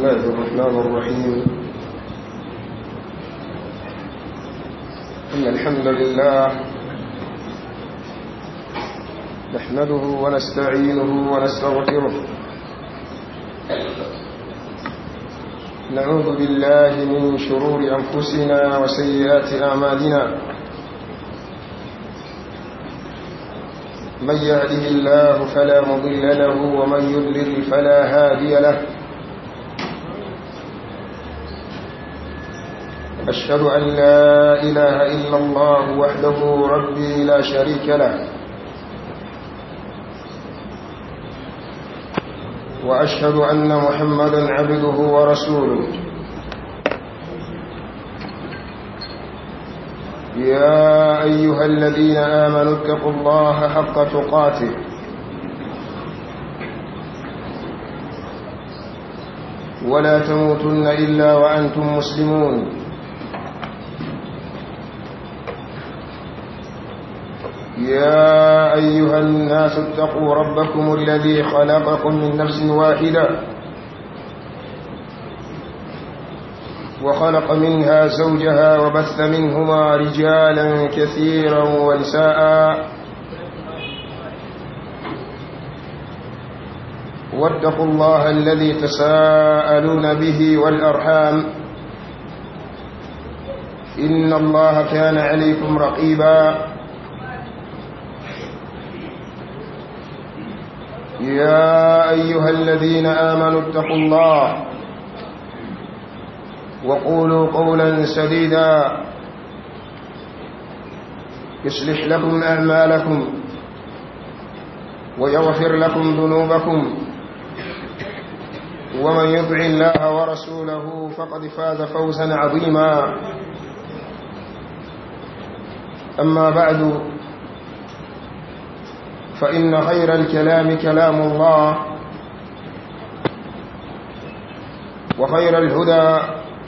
الله الرحمن الرحيم إن الحمد لله نحمده ونستعينه ونستغفره نعوذ بالله من شرور أنفسنا وسيئات أعمالنا من يهده الله فلا مضل له ومن يضلل فلا هادي له أشهد أن لا إله إلا الله وحده ربي لا شريك له وأشهد أن محمدا عبده ورسوله يا أيها الذين آمنوا اتقوا الله حق تقاته ولا تموتن إلا وأنتم مسلمون يا أيها الناس اتقوا ربكم الذي خلقكم من نفس واحدة وخلق منها زوجها وبث منهما رجالا كثيرا ونساء واتقوا الله الذي تساءلون به والأرحام إن الله كان عليكم رقيبا يا أيها الذين آمنوا اتقوا الله وقولوا قولا سديدا يصلح لكم أعمالكم ويغفر لكم ذنوبكم ومن يطع الله ورسوله فقد فاز فوزا عظيما أما بعد فإن خير الكلام كلام الله وخير الهدى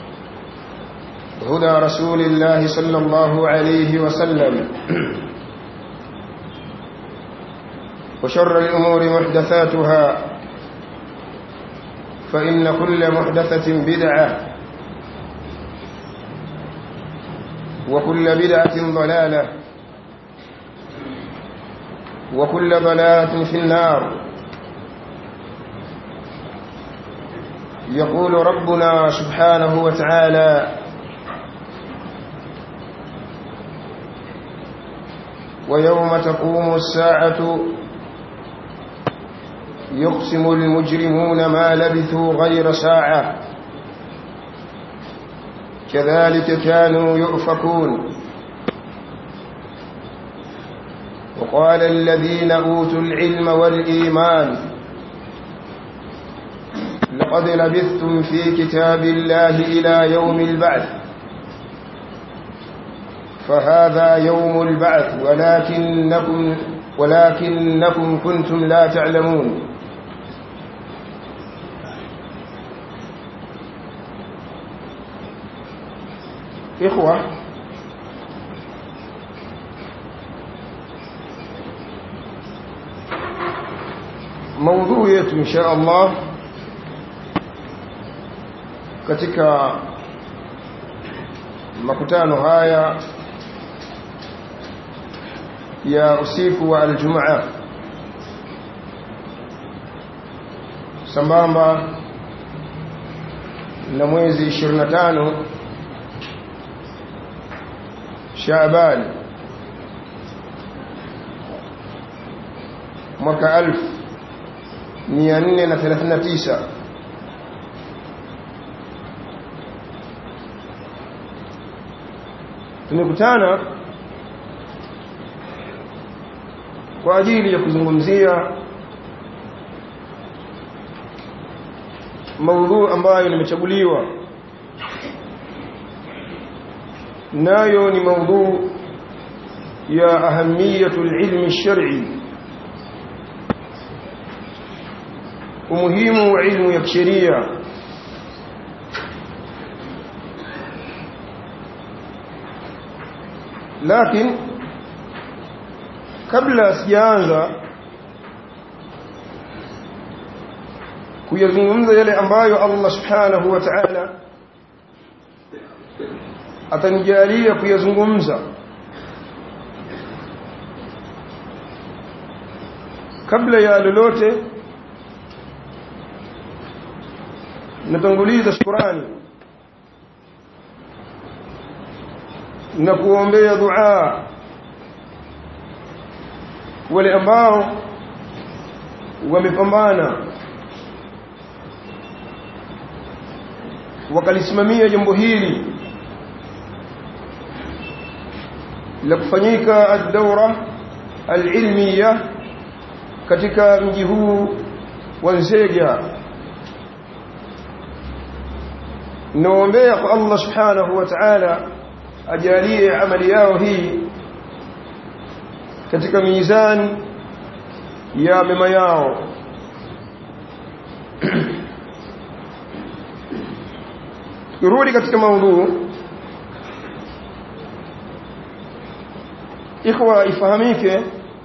هدى رسول الله صلى الله عليه وسلم وشر الأمور محدثاتها فإن كل محدثة بدعة وكل بدعة ضلالة وكل ضلالة في النار يقول ربنا سبحانه وتعالى ويوم تقوم الساعة يقسم المجرمون ما لبثوا غير ساعة كذلك كانوا يؤفكون وقال الذين أوتوا العلم والإيمان لقد لبثتم في كتاب الله إلى يوم البعث فهذا يوم البعث ولكنكم ولكنكم كنتم لا تعلمون إخوة maudhui yetu insha Allah katika makutano haya ya usiku wa aljumaa sambamba na mwezi 25 Shaaban mwaka alfu 439 tumekutana kwa ajili ya kuzungumzia maudhui ambayo nimechaguliwa nayo ni maudhui ya ahamiyatul ilmi shar'i umuhimu wa ilmu ya kisheria lakini kabla sijaanza kuyazungumza yale ambayo Allah subhanahu wa ta'ala atanijalia kuyazungumza kabla ya lolote natanguliza shukrani na kuombea dua wale ambao wamepambana wakalisimamia jambo hili la kufanyika ad-dawra al-ilmiya katika mji huu wa Nzega naombea kwa Allah subhanahu wa ta'ala ajalie amali yao hii katika mizani ya mema yao turudi katika maudhu ikhwa ifahamike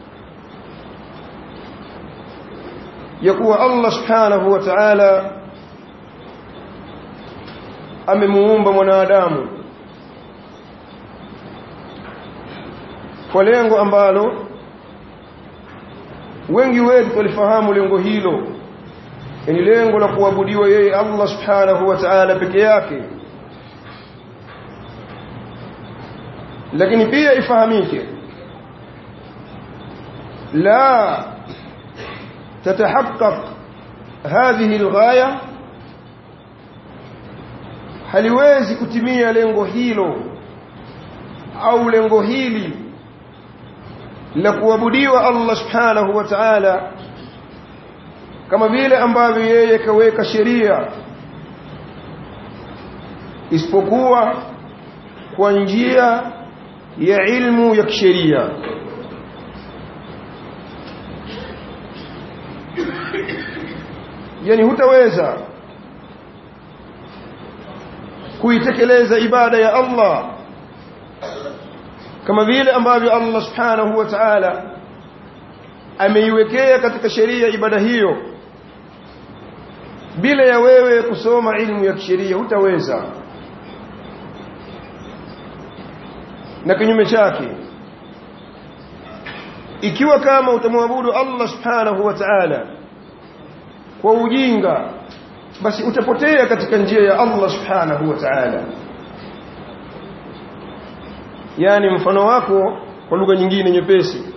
ya kuwa Allah subhanahu wa ta'ala amemuumba mwanadamu kwa lengo ambalo wengi wetu walifahamu lengo hilo ni lengo la kuabudiwa yeye Allah subhanahu wa ta'ala peke yake lakini pia ifahamike la تتحقق هذه الغايه haliwezi kutimia lengo hilo au lengo hili la kuabudiwa Allah subhanahu wa ta'ala kama vile ambavyo yeye kaweka sheria isipokuwa kwa njia ya ilmu ya kisheria yani hutaweza kuitekeleza ibada ya Allah kama vile ambavyo Allah subhanahu wa ta'ala ameiwekea katika sheria ibada hiyo bila ya wewe kusoma ilmu ya kisheria hutaweza na kinyume chake ikiwa kama utamwabudu Allah subhanahu wa ta'ala kwa ujinga basi utapotea katika njia ya Allah subhanahu wa ta'ala yani mfano wako kwa lugha nyingine nyepesi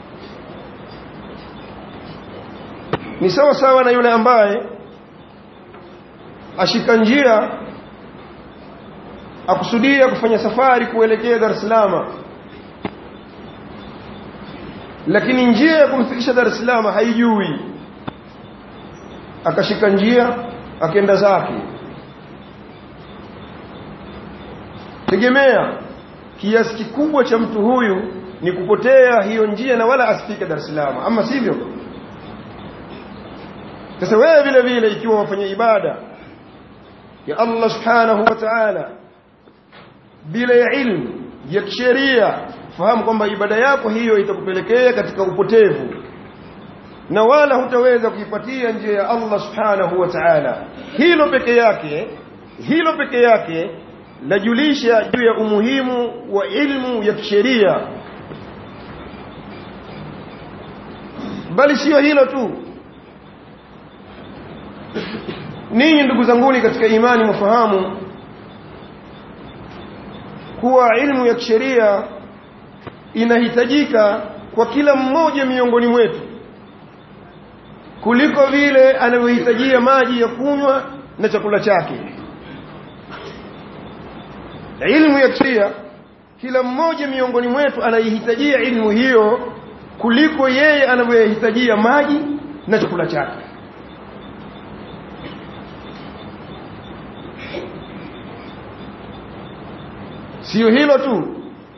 ni sawa sawa na yule ambaye ashika njia akusudia kufanya safari kuelekea Dar es Salaam lakini njia ya kumfikisha Dar es Salaam haijui akashika njia akenda zake tegemea kiasi kikubwa cha mtu huyu ni kupotea hiyo njia na wala asifike Dar es Salaam ama sivyo sasa wewe vile vile ikiwa wafanya ibada ya Allah subhanahu wa ta'ala bila ya ilmu ya kisheria fahamu kwamba ibada yako hiyo itakupelekea katika upotevu na wala hutaweza kuipatia njia ya Allah subhanahu wa ta'ala hilo peke yake hilo peke yake lajulisha juu ya umuhimu wa ilmu ya kisheria bali sio hilo tu ninyi ndugu zanguni katika imani mfahamu kuwa ilmu ya kisheria inahitajika kwa kila mmoja miongoni mwetu kuliko vile anavyohitajia maji ya kunywa na chakula chake ilmu ya kisheria kila mmoja miongoni mwetu anaihitajia ilmu hiyo kuliko yeye anavyohitajia maji na chakula chake sio hilo tu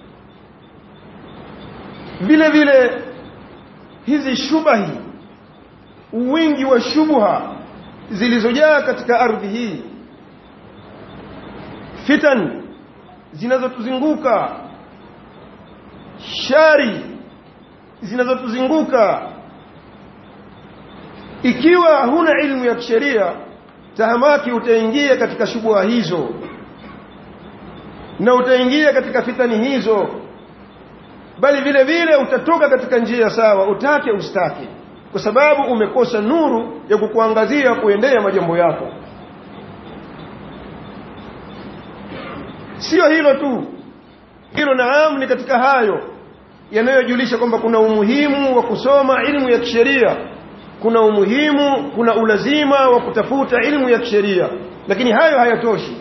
vile vile hizi shubahi wingi wa shubha zilizojaa katika ardhi hii fitan zinazotuzunguka shari zinazotuzunguka ikiwa huna ilmu ya kisheria tahamaki utaingia katika shubha hizo na utaingia katika fitani hizo bali vile vile utatoka katika njia sawa utake ustake kwa sababu umekosa nuru ya kukuangazia kuendea majambo yako sio hilo tu hilo naam ni katika hayo yanayojulisha kwamba kuna umuhimu wa kusoma ilmu ya kisheria kuna umuhimu kuna ulazima wa kutafuta ilmu ya kisheria lakini hayo hayatoshi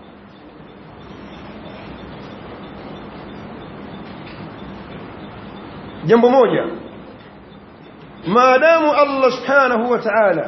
jambo moja maadamu Allah subhanahu wa ta'ala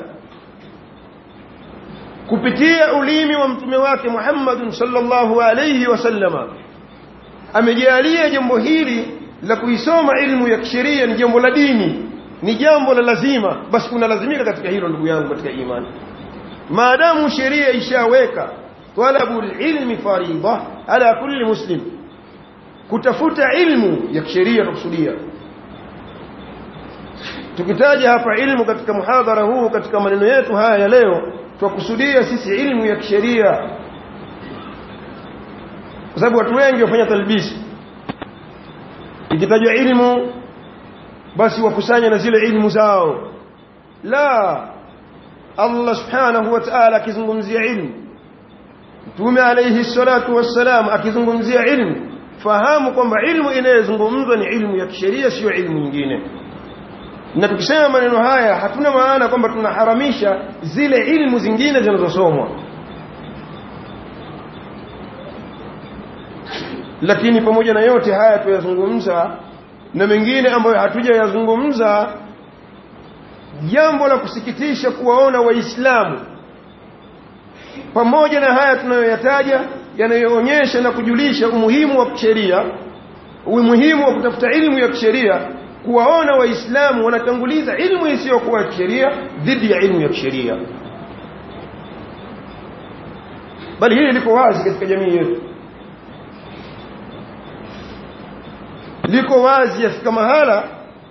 kupitia ulimi wa mtume wake Muhammad sallallahu alayhi wasallama amejalia jambo hili la kuisoma ilmu ya kisheria ni jambo la dini ni jambo la lazima basi unalazimika katika hilo ndugu yangu katika imani maadamu sheria ishaweka talabul ilmi faridha ala kulli muslim kutafuta ilmu ya kisheria tukusudia tukitaja hapa ilmu katika muhadhara huu katika maneno yetu haya ya leo twakusudia sisi ilmu ya kisheria kwa sababu watu wengi wafanya talbisi ikitajwa ilmu basi wakusanya na zile ilmu zao la Allah subhanahu wa ta'ala akizungumzia ilmu Mtume alayhi salatu wassalam akizungumzia ilmu fahamu kwamba ilmu inayozungumzwa ni ilmu ya kisheria sio ilmu nyingine na tukisema maneno haya hatuna maana kwamba tunaharamisha zile ilmu zingine zinazosomwa lakini pamoja na yote haya tuyazungumza na mengine ambayo hatujayazungumza jambo la kusikitisha kuwaona waislamu pamoja na haya tunayoyataja yanayoonyesha na kujulisha umuhimu wa kisheria umuhimu wa kutafuta ilmu ya kisheria kuwaona waislamu wanatanguliza ilmu isiyokuwa ya kisheria dhidi ya ilmu ya kisheria bali hili liko wazi katika jamii yetu liko wazi yafika mahala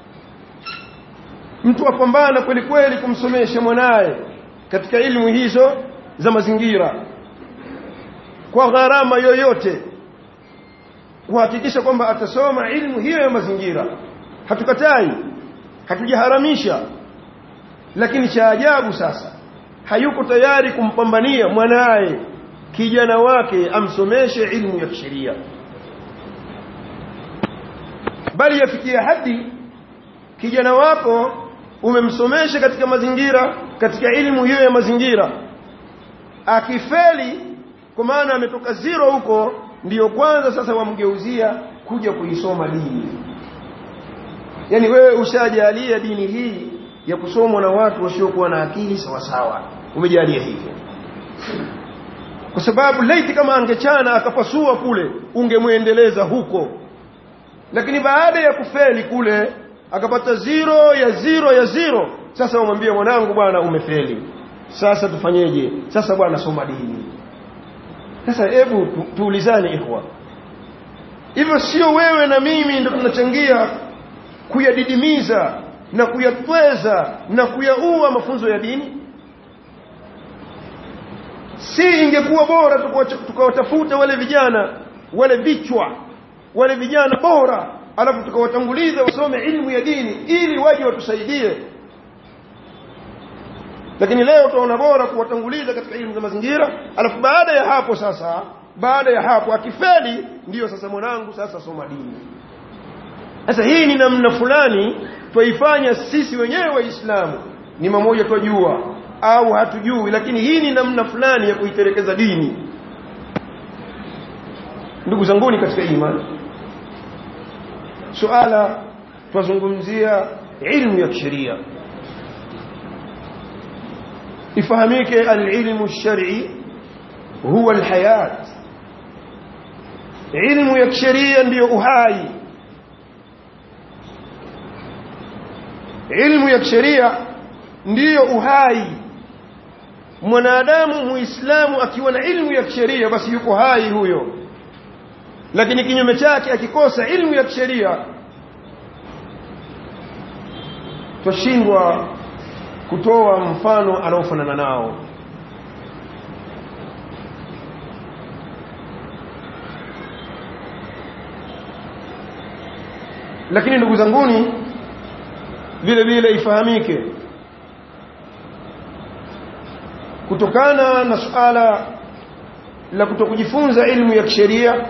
mtu apambana kweli kweli kumsomesha mwanaye katika ilmu hizo za mazingira kwa gharama yoyote kuhakikisha kwamba atasoma ilmu hiyo ya mazingira hatukatai hatujaharamisha lakini cha ajabu sasa hayuko tayari kumpambania mwanaye kijana wake amsomeshe ilmu ya kisheria bali yafikia hadi kijana wako umemsomesha katika mazingira katika ilmu hiyo ya mazingira akifeli kwa maana ametoka zero huko ndiyo kwanza sasa wamgeuzia kuja kuisoma dini yani wewe ushajalia dini hii ya kusomwa na watu wasiokuwa na akili sawa sawa umejalia hivyo kwa sababu laiti kama angechana akapasua kule ungemwendeleza huko lakini baada ya kufeli kule akapata zero ya zero ya zero sasa umwambie mwanangu bwana umefeli sasa tufanyeje sasa bwana soma dini sasa hebu tu, tuulizane ikhwa hivyo sio wewe na mimi ndio tunachangia kuyadidimiza na kuyatweza na kuyaua mafunzo ya dini si ingekuwa bora tukawatafuta wale vijana wale vichwa wale vijana bora alafu tukawatanguliza wasome ilmu ya dini ili waje watusaidie lakini leo tunaona bora kuwatanguliza katika ilmu za mazingira alafu baada ya hapo sasa baada ya hapo akifeli ndiyo sasa mwanangu sasa soma dini sasa hii ni namna fulani twaifanya sisi wenyewe waislamu ni mamoja twajua au hatujui lakini hii ni namna fulani ya kuiterekeza dini ndugu zanguni katika imani suala twazungumzia ilmu ya kisheria ifahamike alilmu lshari huwa alhayat ilmu ya kisheria ndiyo uhai ilmu ya kisheria ndiyo uhai mwanadamu muislamu akiwa na ilmu ya kisheria basi yuko hai huyo lakini kinyume chake akikosa ilmu ya kisheria twashindwa kutoa mfano anaofanana nao lakini ndugu zanguni vile vile ifahamike kutokana na suala la kutokujifunza ilmu ya kisheria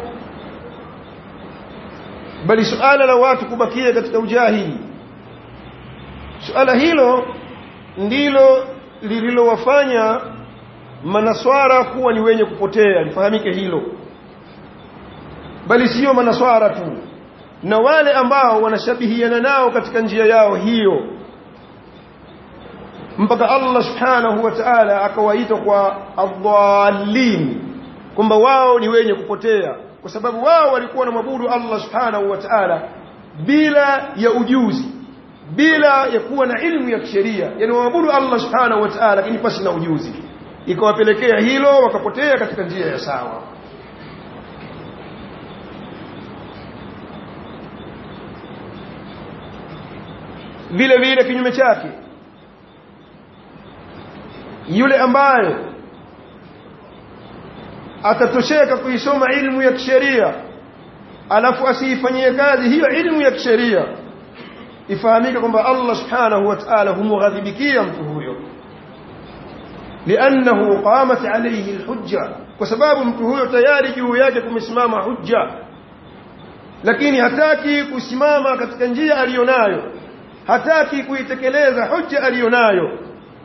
bali suala la watu kubakia katika ujahili suala hilo ndilo lililowafanya manaswara kuwa ni wenye kupotea lifahamike hilo bali sio manaswara tu na wale ambao wanashabihiana nao katika njia yao hiyo mpaka Allah subhanahu wa ta'ala akawaita kwa adhallin kwamba wao ni wenye kupotea kwa sababu wao walikuwa na mabudu Allah subhanahu wa ta'ala bila ya ujuzi bila ya kuwa na ilmu ya kisheria yani waabudu Allah subhanahu wa ta'ala lakini pasi na ujuzi ikawapelekea hilo wakapotea katika njia ya sawa vile vile kinyume chake yule ambaye atatosheka kuisoma ilmu ya kisheria alafu asiifanyie kazi hiyo ilmu ya kisheria ifahamike kwamba Allah subhanahu wa ta'ala humghadhibikia mtu huyo لانه قامت عليه الحجه kwa sababu mtu huyo tayari juu yake kumesimama hujja lakini hataki kusimama katika njia aliyonayo hataki kuitekeleza hujja aliyonayo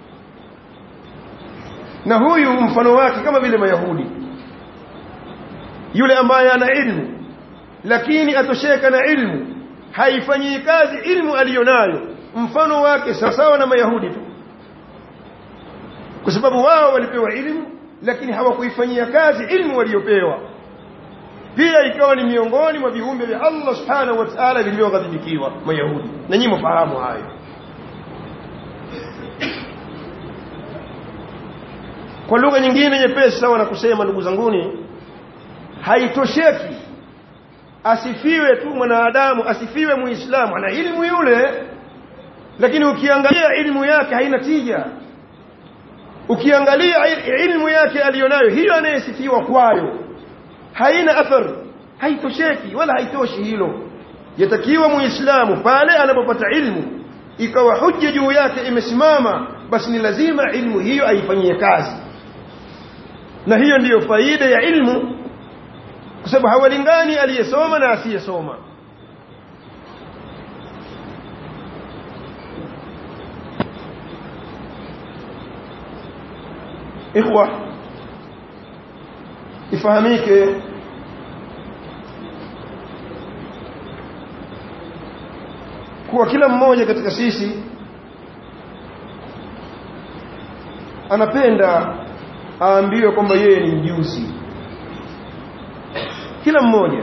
na huyu mfano wake kama vile mayahudi yule ambaye ana ilmu lakini atosheka na ilmu haifanyii kazi ilmu aliyonayo mfano wake sawasawa na mayahudi tu kwa sababu wao walipewa ilmu lakini hawakuifanyia kazi ilmu waliopewa pia ikawa ni miongoni mwa viumbe vya Allah subhanahu wa ta'ala vilivyoghadhibikiwa mayahudi na nyinyi mfahamu hayo kwa lugha nyingine nyepesi sawa na kusema ndugu zanguni haitosheki asifiwe tu mwanadamu asifiwe muislamu ana ilmu yule lakini ukiangalia ilmu yake haina tija ukiangalia ilmu yake aliyonayo hiyo anayesifiwa kwayo haina athar haitosheki wala haitoshi hilo yatakiwa muislamu pale anapopata ilmu ikawa hujja juu yake imesimama basi ni lazima ilmu hiyo aifanyie kazi na hiyo ndiyo faida ya ilmu kwa sababu hawalingani aliyesoma na asiyesoma ikhwa ifahamike kuwa kila mmoja katika sisi anapenda aambiwe kwamba yeye ni mjuzi kila mmoja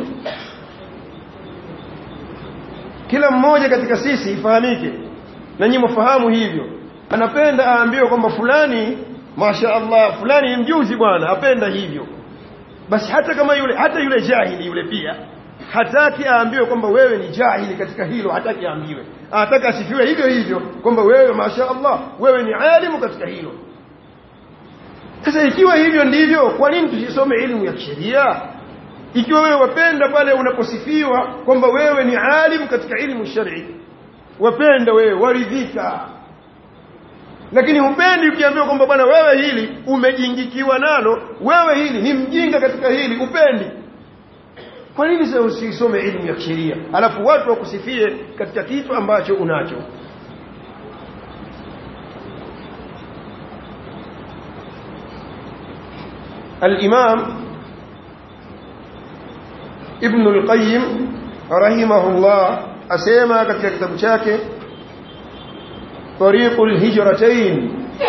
kila mmoja katika sisi ifahamike na nyinyi mfahamu hivyo anapenda aambiwe kwamba fulani Masha Allah fulani ni mjuzi bwana apenda hivyo basi hata kama yule hata yule jahili yule pia hataki aambiwe kwamba wewe ni jahili katika hilo hataki aambiwe anataka asifiwe hivyo hivyo kwamba wewe Masha Allah wewe ni alimu katika hilo sasa ikiwa hivyo ndivyo kwa nini tusisome elimu ya sheria ikiwa wewe wapenda pale unaposifiwa kwamba wewe ni alimu katika elimu shari wapenda wewe waridhika lakini hupendi ukiambiwa kwamba bwana wewe hili umejingikiwa nalo wewe hili ni mjinga katika hili upendi kwa nini sasa usisome elimu ya sheria alafu watu wakusifie katika kitu ambacho unacho الإمام ابن القيم رحمه الله أسيما katika kitabu chake طريق الهجرتين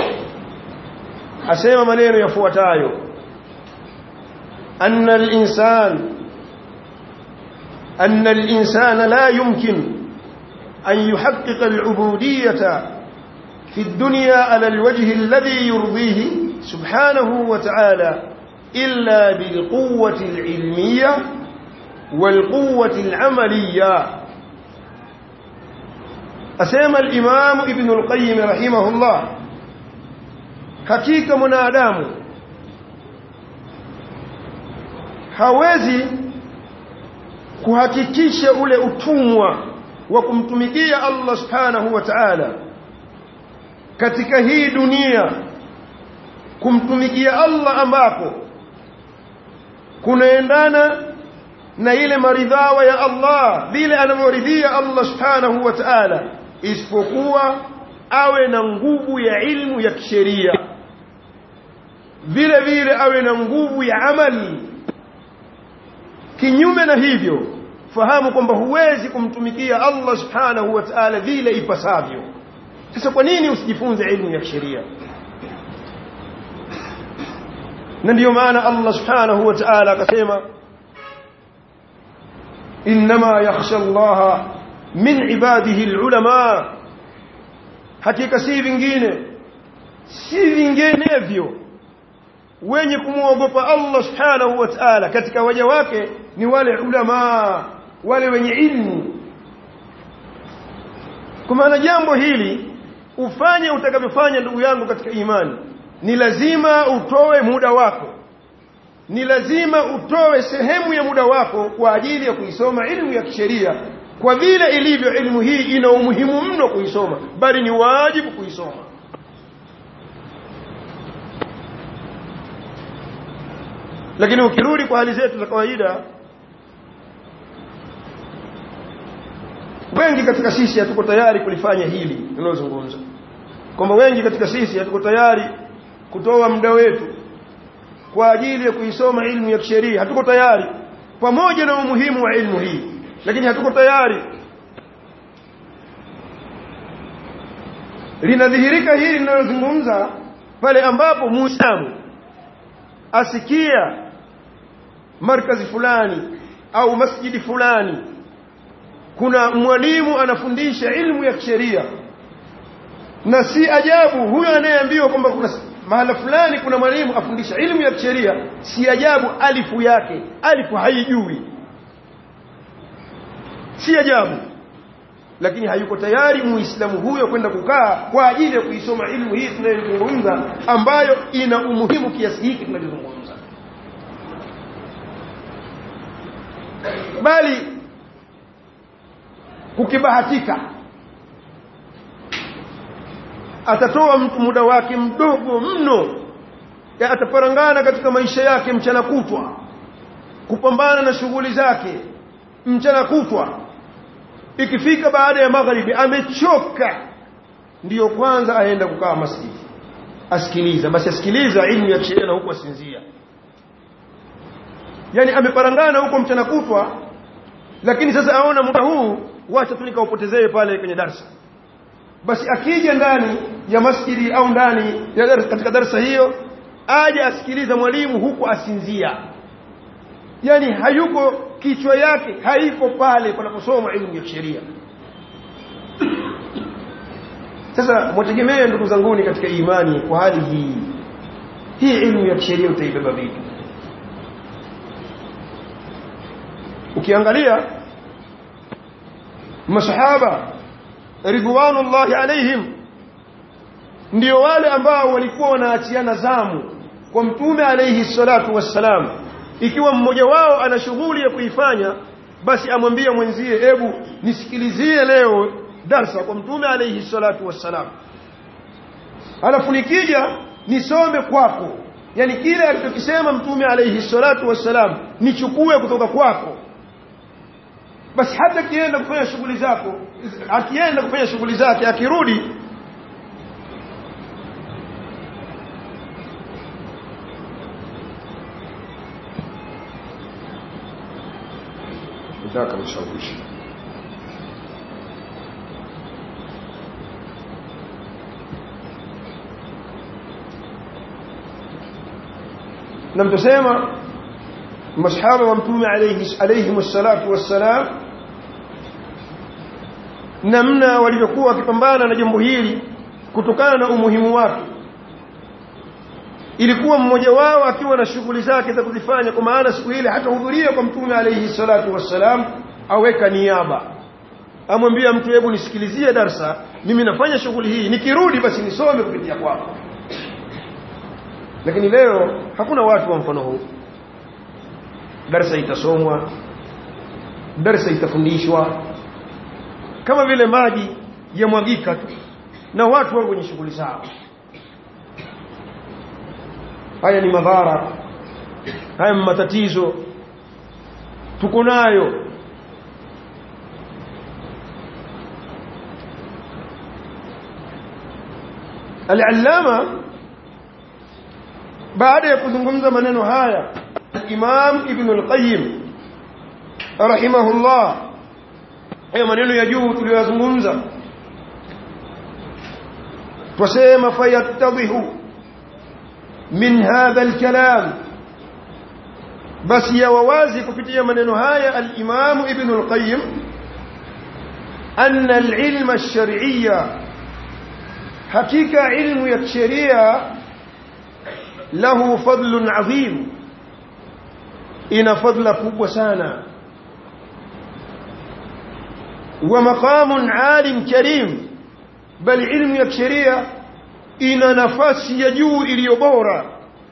asema maneno yafuatayo أن الإنسان أن الإنسان لا يمكن أن يحقق العبودية في الدنيا على الوجه الذي يرضيه سبحانه وتعالى إلا بالقوة العلمية والقوة العملية asema al-Imam Ibn al-Qayyim rahimahullah hakika mwanadamu hawezi kuhakikisha ule utumwa wa kumtumikia Allah subhanahu wa ta'ala katika hii dunia kumtumikia Allah ambapo kunaendana na ile maridhawa ya Allah vile anavyoridhia Allah subhanahu wa ta'ala isipokuwa awe na nguvu ya ilmu ya kisheria vile vile awe na nguvu ya amali kinyume na hivyo fahamu kwamba huwezi kumtumikia Allah subhanahu wa ta'ala vile ipasavyo sasa kwa nini usijifunze ilmu ya sheria na ndiyo maana Allah subhanahu wa ta'ala akasema inma yakhsha Allah min ibadihi alulama hakika si vingine si vinginevyo wenye kumwogopa Allah subhanahu wa ta'ala katika waja wake ni wale ulama wale wenye ilmu kwa maana jambo hili ufanye utakavyofanya ndugu yangu katika imani ni lazima utoe muda wako ni lazima utoe sehemu ya muda wako kwa ajili ya kuisoma ilmu ya kisheria kwa vile ilivyo ilmu hii ina umuhimu mno kuisoma bali ni wajibu kuisoma lakini ukirudi kwa hali zetu za kawaida wengi katika sisi hatuko tayari kulifanya hili tunalozungumza kwamba wengi katika sisi hatuko tayari kutoa muda wetu kwa ajili ya kuisoma ilmu ya kisheria hatuko tayari pamoja na umuhimu wa ilmu hii lakini hatuko tayari linadhihirika hili linalozungumza pale ambapo muislamu asikia markazi fulani au masjidi fulani kuna mwalimu anafundisha ilmu ya kisheria na si ajabu huyo anayeambiwa kwamba kuna mahala fulani kuna mwalimu afundisha ilmu ya kisheria si ajabu alifu yake alifu haijui si ajabu lakini hayuko tayari muislamu huyo kwenda kukaa kwa ajili ya kuisoma ilmu hii tunayozungumza ambayo ina umuhimu kiasi hiki tunachozungumza bali kukibahatika atatoa mtu muda wake mdogo mno ya ataparangana katika maisha yake mchana kutwa kupambana na shughuli zake mchana kutwa ikifika baada ya magharibi amechoka ndiyo kwanza aenda kukaa masjidi asikiliza basi asikiliza ilmu ya sheria na huko asinzia yani ameparangana huko mchana kutwa lakini sasa aona muda huu wacha tu nikaupotezee pale kwenye darsa basi akija ndani ya masjidi au ndani ya darsa, katika darsa hiyo aje asikiliza mwalimu huku asinzia yani hayuko kichwa yake haiko pale panaposoma elimu ya sheria sasa mwategemee ndugu zanguni katika imani kwa hali hii hii elimu ya sheria utaibeba vipi ukiangalia masahaba ridwanullahi alaihim ndio wale ambao walikuwa wanaachiana zamu kwa mtume alayhi salatu wassalam ikiwa mmoja wao ana shughuli ya kuifanya basi amwambie mwenzie hebu nisikilizie leo darsa kwa mtume alayhi salatu wassalam alafu nikija nisome kwako yani kile alichokisema mtume alayhi salatu wassalam nichukue kutoka kwako basi hata kienda kufanya shughuli zako akienda kufanya shughuli zake akirudi nataka mshawishi na mtasema masahaba wa mtume alayhi alayhi salatu wassalam namna walivyokuwa wakipambana na jambo hili kutokana na umuhimu wake ilikuwa mmoja wao akiwa na shughuli zake za kuzifanya kwa maana siku ile hatahudhuria kwa mtume alayhi salatu wassalam aweka niaba amwambia mtu hebu nisikilizie darsa mimi nafanya shughuli hii nikirudi basi nisome kupitia kwako lakini leo hakuna watu wa mfano huu darsa itasomwa darsa itafundishwa kama vile maji yamwagika tu na watu wako kwenye shughuli zao haya ni madhara haya ni matatizo tuko nayo al-allama baada ya kuzungumza maneno haya Imam Ibn al-Qayyim rahimahullah haya maneno ya juu tuliyozungumza tusema fayattadhihu min hadha al-kalam basi ya wawazi kupitia maneno haya al-Imam Ibn al-Qayyim anna al-ilma ash-shar'iyya hakika ilmu ya sheria lahu fadlun adhim ina fadla kubwa sana wa maqamun alim karim bal ilmu ya sheria ina nafasi ya juu iliyo bora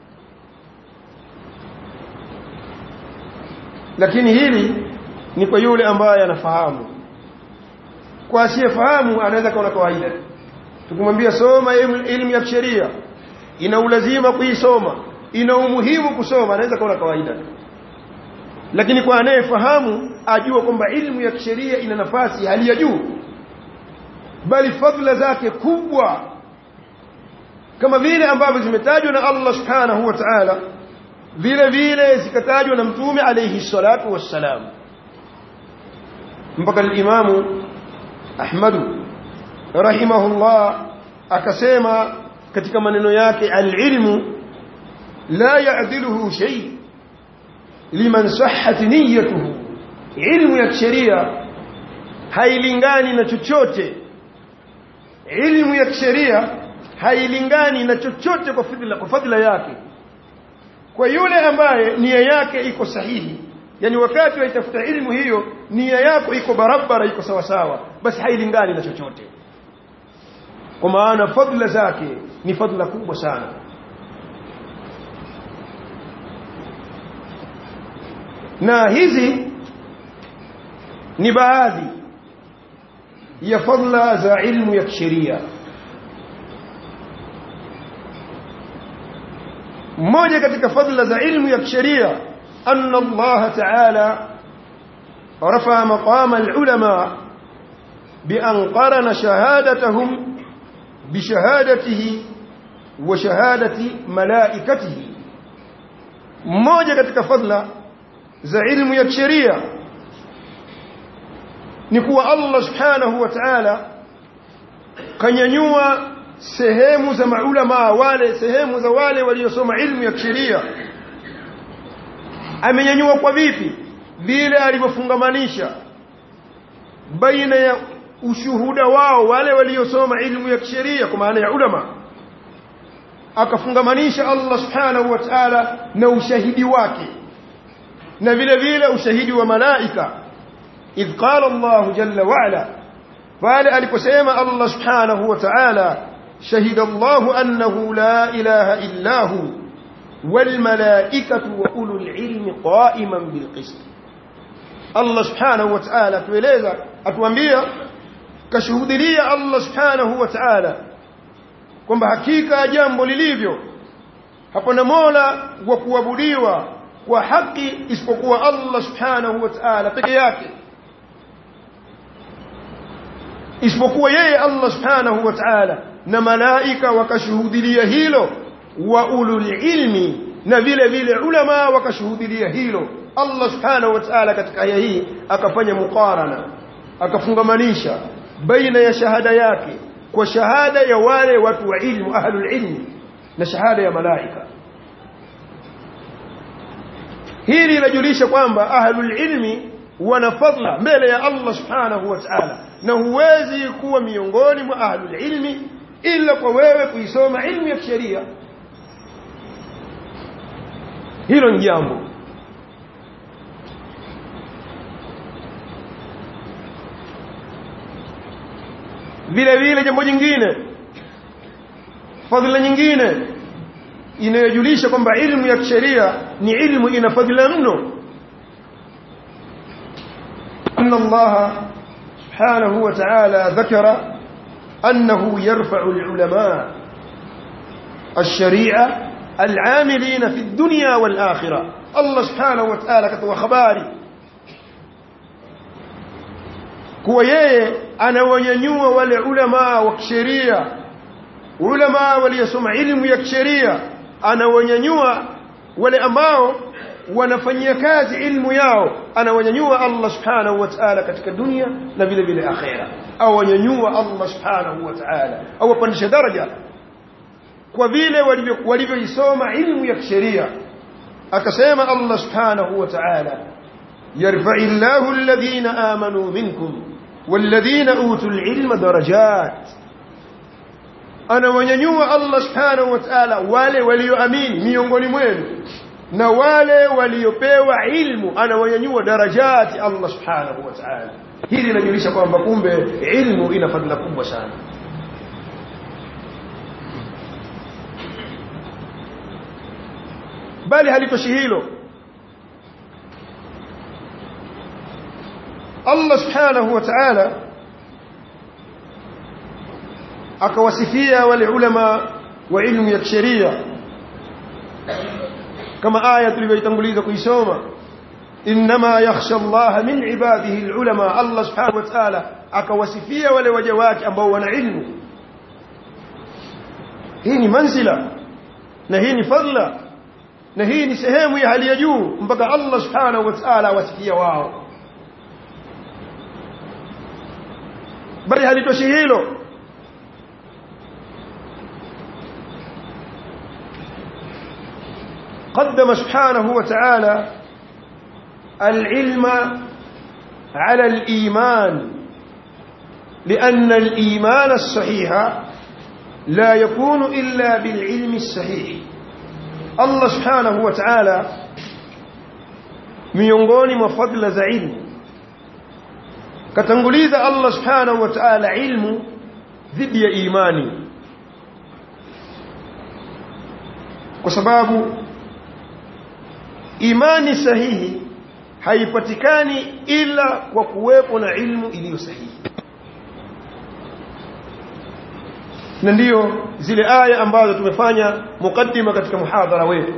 lakini hili ni kwa yule ambaye anafahamu kwa asiyefahamu anaweza kaona kawaida tukimwambia soma elimu ya sheria ina ulazima kuisoma ina umuhimu kusoma anaweza kaona kawaida lakini kwa anayefahamu ajua kwamba ilmu ya sheria ina nafasi hali ya juu bali fadhila zake kubwa kama vile ambavyo zimetajwa na Allah subhanahu wa ta'ala vile vile zikatajwa na mtume alayhi salatu wassalam mpaka al-imamu Ahmadu rahimahullah akasema katika maneno yake al-ilmu la ya'diluhu shay liman sahhat niyyatuhu ilmu ya sheria hailingani na chochote ilmu ya sheria hailingani na chochote kwa fadhila kwa fadhila yake kwa yule ambaye nia yake iko sahihi yani wakati waitafuta ilmu hiyo nia yako iko barabara iko sawa sawa basi hailingani na chochote kwa maana fadhila zake ni fadhila kubwa sana na hizi ni baadhi ya fadhila za ilmu ya kisheria mmoja katika fadhila za ilmu ya kisheria anna Allah ta'ala rafa maqama al-ulama bi an qarana shahadatahum bi shahadatihi wa shahadati malaikatihi mmoja katika fadhila za ilmu ya kisheria ni kuwa Allah subhanahu wa ta'ala kanyanyua sehemu za maulama wale sehemu za wale waliosoma ilmu ya kisheria amenyanyua kwa vipi vile alivyofungamanisha baina ya ushuhuda wao wale waliosoma ilmu ya kisheria kwa maana ya ulama akafungamanisha Allah subhanahu wa ta'ala na ushahidi wake na vile vile ushahidi wa malaika idh qala Allah jalla wa ala pale aliposema Allah subhanahu wa ta'ala شهد الله أنه لا إله إلا هو والملائكة وأولو العلم قائما بالقسط الله سبحانه وتعالى tueleza atuambia kashuhudia Allah subhanahu wa ta'ala kwamba hakika jambo lilivyo hapana mola wa kuabudiwa kwa haki isipokuwa Allah subhanahu wa ta'ala peke yake isipokuwa yeye Allah subhanahu wa ta'ala na malaika wakashuhudia hilo wa ulul ilmi na vile vile ulama wakashuhudia hilo Allah subhanahu wa ta'ala katika aya hii akafanya muqarana akafungamanisha baina ya shahada yake kwa shahada ya wale watu wa ilmu ahlul ilmi na shahada ya malaika hili linajulisha kwamba ahlul ilmi wana fadla mbele ya Allah subhanahu wa ta'ala na huwezi kuwa miongoni mwa ahlul ilmi ila kwa wewe kuisoma ilmu ya sheria hilo ni jambo vile vile jambo jingine fadhila nyingine inayojulisha kwamba ilmu ya kisheria ni ilmu ina fadhila mno anna Allah subhanahu wa ta'ala dhakara annahu yarfa'u al-ulama الشريعه العاملين في الدنيا والاخره الله سبحانه وتعالى كتب خباري kuwa yeye anawanyanyua wale ulama wa kisheria ulama waliosoma ilmu ya kisheria anawanyanyua wale ambao wanafanyia kazi ilmu yao anawanyanyua Allah subhanahu wa ta'ala katika dunia na vile vile akhera au wanyanyua Allah subhanahu wa ta'ala au wapandisha daraja kwa vile walivyoisoma ilmu ya kisheria akasema Allah subhanahu wa ta'ala يرفع الله الذين آمنوا منكم والذين أوتوا العلم درجات أنا ونينيوا الله سبحانه وتعالى wale walioamini miongoni mwenu na wale waliopewa ilmu anawanyanyua darajati Allah subhanahu wa ta'ala hili linajulisha kwamba kumbe ilmu ina fadhila kubwa sana bali halitoshi hilo Allah subhanahu wa ta'ala akawasifia wale ulama wa ilmu ya sheria kama aya tulivyoitanguliza kuisoma inma yakhsha Allah min ibadihi alulama Allah subhanahu wa ta'ala akawasifia wale waja wake ambao wana ilmu hii ni manzila na hii ni fadla na hii ni sehemu ya hali ya juu mpaka Allah subhanahu wa ta'ala awasifia wao bali halitoshi hilo قدم سبحانه وتعالى العلم على الإيمان لأن الإيمان الصحيح لا يكون إلا بالعلم الصحيح الله سبحانه وتعالى miongoni mwa fadla za ilmu katanguliza Allah subhanahu wa ta'ala ilmu dhidi ya imani kwa sababu imani sahihi haipatikani ila kwa kuwepo na ilmu iliyo sahihi na ndiyo zile aya ambazo tumefanya mukaddima katika muhadhara wetu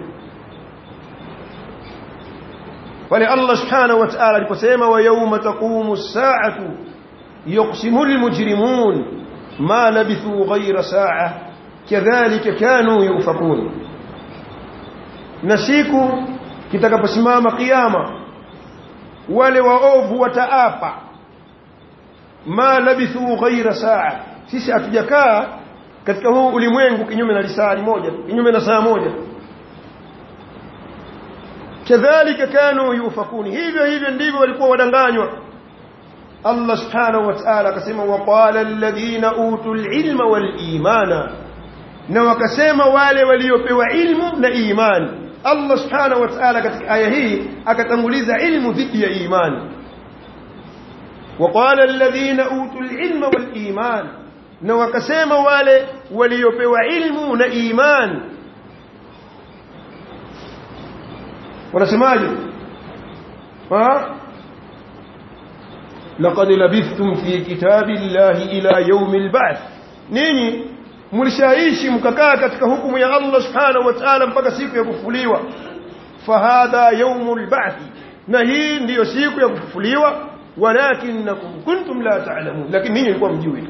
pale Allah subhanahu wa ta'ala aliposema wa yawma taqumu as-sa'atu yuqsimu al-mujrimun ma labithu ghayra sa'a kadhalika kanu yufakun na siku kitakaposimama kiyama wale waovu wataapa ma labithu ghayra sa'a sisi hatujakaa katika huu ulimwengu kinyume na lisaa moja kinyume na saa moja kadhalika kanu yufakuni hivyo hivyo ndivyo walikuwa wadanganywa Allah subhanahu wa ta'ala akasema waqala alladhina utul ilma wal imana na wakasema wale waliopewa ilmu na imani Allah subhanahu wa ta'ala katika aya hii akatanguliza ilmu dhidi ya imani waqala alladhina utul ilma wal iman na wakasema wale waliopewa ilmu na imani wanasemaje ha laqad labithtum fi kitabillahi ila yawmil ba'th ninyi mlishaishi mkakaa katika hukumu ya Allah subhanahu wa ta'ala mpaka siku ya kufufuliwa fahadha yawmul ba'th na hii ndiyo siku ya kufufuliwa walakinakum kuntum la ta'lamun lakini ninyi mlikuwa mjui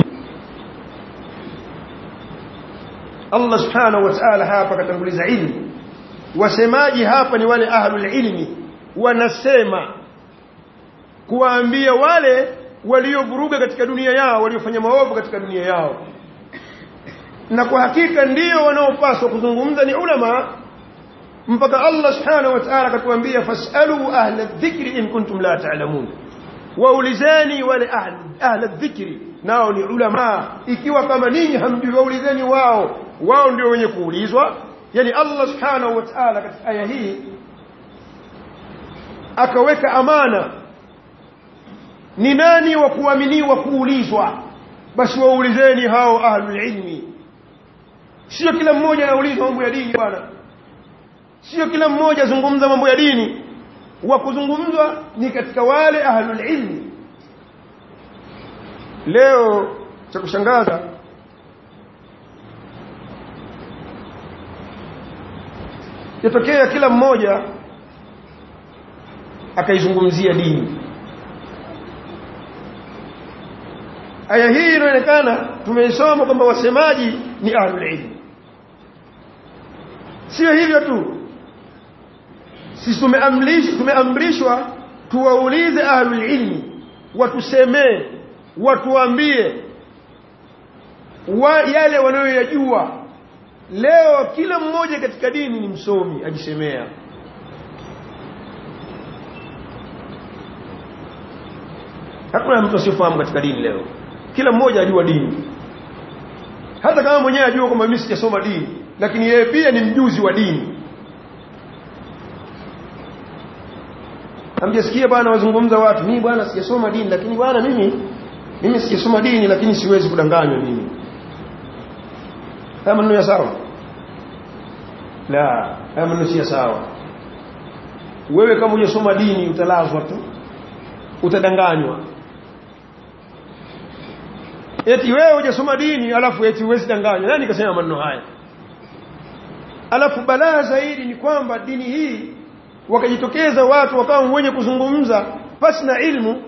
Allah subhanahu wa ta'ala hapa katanguliza ilmu wasemaji hapa ni wale ahlul ilmi wanasema kuwaambia wale waliovuruga katika dunia yao waliofanya maovu katika dunia yao na kwa hakika ndio wanaopaswa kuzungumza ni ulama mpaka Allah subhanahu wa ta'ala akatuambia fasalu ahla dhikri in kuntum la ta'lamun waulizeni wale ahla dhikri nao ni ulama ikiwa kama ninyi hamjui waulizeni wao wao ndio wenye kuulizwa yani Allah subhanahu wa ta'ala katika aya hii akaweka amana ni nani wa kuaminiwa kuulizwa basi waulizeni hao ahlul ilmi sio kila mmoja anauliza mambo ya dini bwana sio kila mmoja azungumza mambo ya dini wa kuzungumzwa ni katika wale ahlul ilmi leo cha kushangaza yatokea kila mmoja akaizungumzia dini aya hii inaonekana tumeisoma kwamba wasemaji ni ahlul ilm sio hivyo tu sisi tumeamrishwa tumeamrishwa tuwaulize ahlul ilmi watusemee watuambie wa yale wanayoyajua leo kila mmoja katika dini ni msomi ajisemea hakuna mtu asiyofahamu katika dini leo kila mmoja ajua dini hata kama mwenyewe ajua kwamba mimi sijasoma dini lakini yeye pia ni mjuzi wa dini Hamjasikia bwana wazungumza watu, mimi bwana sijasoma dini lakini bwana mimi mimi sijasoma dini lakini siwezi kudanganywa mimi. Haya maneno ya sawa? La, haya maneno si sawa. Wewe kama hujasoma dini utalazwa tu. Utadanganywa. Eti wewe hujasoma dini alafu eti huwezi danganywa. Nani kasema maneno haya? Alafu balaa zaidi ni kwamba dini hii wakajitokeza watu wakawa wenye kuzungumza pasi na ilmu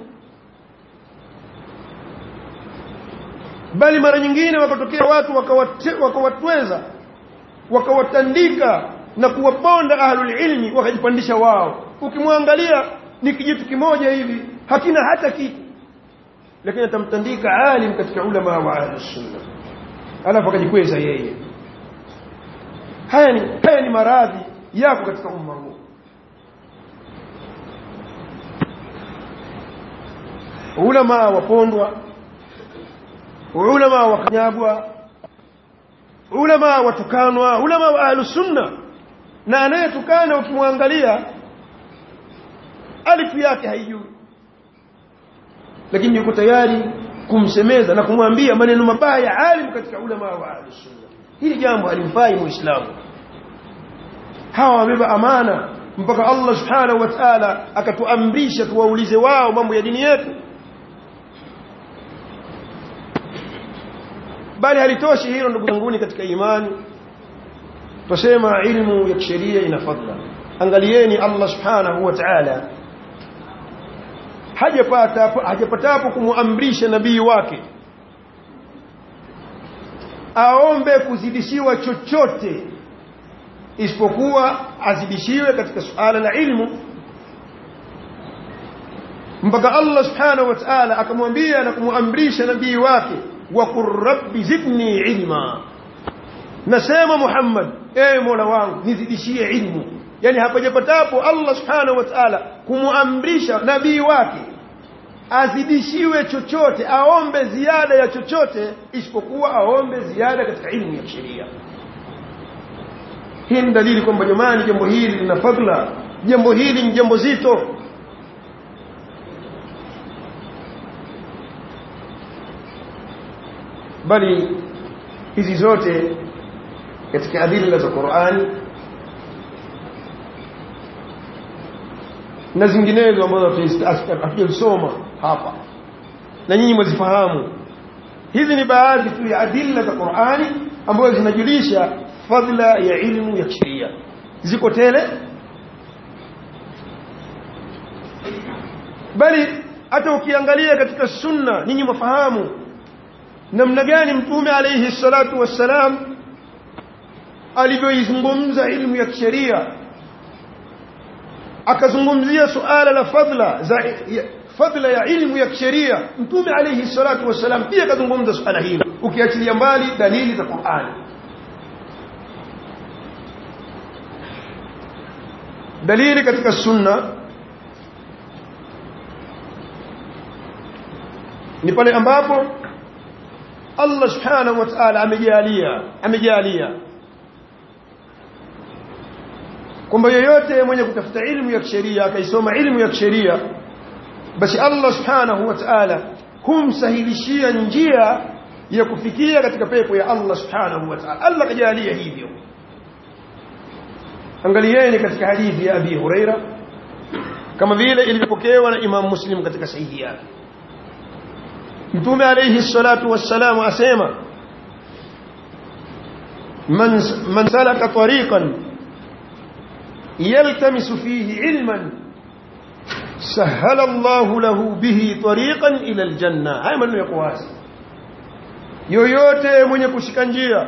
bali mara nyingine wakatokea watu wakawatweza wakawatandika na kuwaponda ahlul ilmi wakajipandisha wao ukimwangalia ni kijitu kimoja hivi hakina hata kitu lakini atamtandika alim katika ulama wa ahlus sunna alafu akajikweza yeye haya ni haya ni maradhi yako katika umma huu ulama wapondwa ulama wakanyagwa ulama watukanwa ulama wa ahlus sunna na anayetukana ukimwangalia alifu yake haijui lakini yuko tayari kumsemeza na kumwambia maneno mabaya alim katika ulama wa ahlus sunna hili jambo halimfai muislamu hawa wamebeba amana mpaka Allah subhanahu wa ta'ala akatuamrisha tuwaulize wao mambo ya dini yetu bali halitoshi hilo ndugu zanguni katika imani tusema ilmu ya kisheria ina fadla angalieni Allah subhanahu wa ta'ala hajapata hajapatapo kumuamrisha nabii wake aombe kuzidishiwa chochote isipokuwa azidishiwe katika suala la ilmu mpaka Allah subhanahu wa ta'ala akamwambia na kumuamrisha nabii wake wa qur rabbi zidni ilma nasema Muhammad ewe Mola wangu nizidishie ilmu yani hapajapatapo Allah subhanahu wa ta'ala kumuamrisha nabii wake azidishiwe chochote aombe ziada ya chochote isipokuwa aombe ziada katika ilmu ya sheria hii ni dalili kwamba jamani jambo hili lina fadla jambo hili ni jambo zito bali hizi zote katika adila za Qur'ani na zinginezo ambazo hatujasoma hapa na nyinyi mwazifahamu hizi ni baadhi tu ya adila za Qur'ani ambazo zinajulisha fadla ya ilmu ya sheria ziko tele bali hata ukiangalia katika sunna nyinyi mfahamu namna gani mtume alayhi salatu wassalam alivyoizungumza ilmu ya sheria akazungumzia suala la fadla za fadla ya ilmu ya sheria mtume alayhi salatu wassalam pia akazungumza suala hilo ukiachilia mbali dalili za Qur'ani dalili katika sunna ni pale ambapo Allah subhanahu wa ta'ala amejalia amejalia kwamba yoyote mwenye kutafuta ilmu ya kisheria akaisoma ilmu ya kisheria basi Allah subhanahu wa ta'ala humsahilishia njia ya kufikia katika pepo ya Allah subhanahu wa ta'ala Allah kajalia hivyo angalieni katika hadithi ya Abi Huraira kama vile ilivyopokewa na Imam Muslim katika sahihi yake Mtume alayhi salatu wassalam asema man man salaka tariqan yaltamisu fihi ilman sahala Allah lahu bihi tariqan ila aljanna haya maneno yako wazi yoyote mwenye kushika njia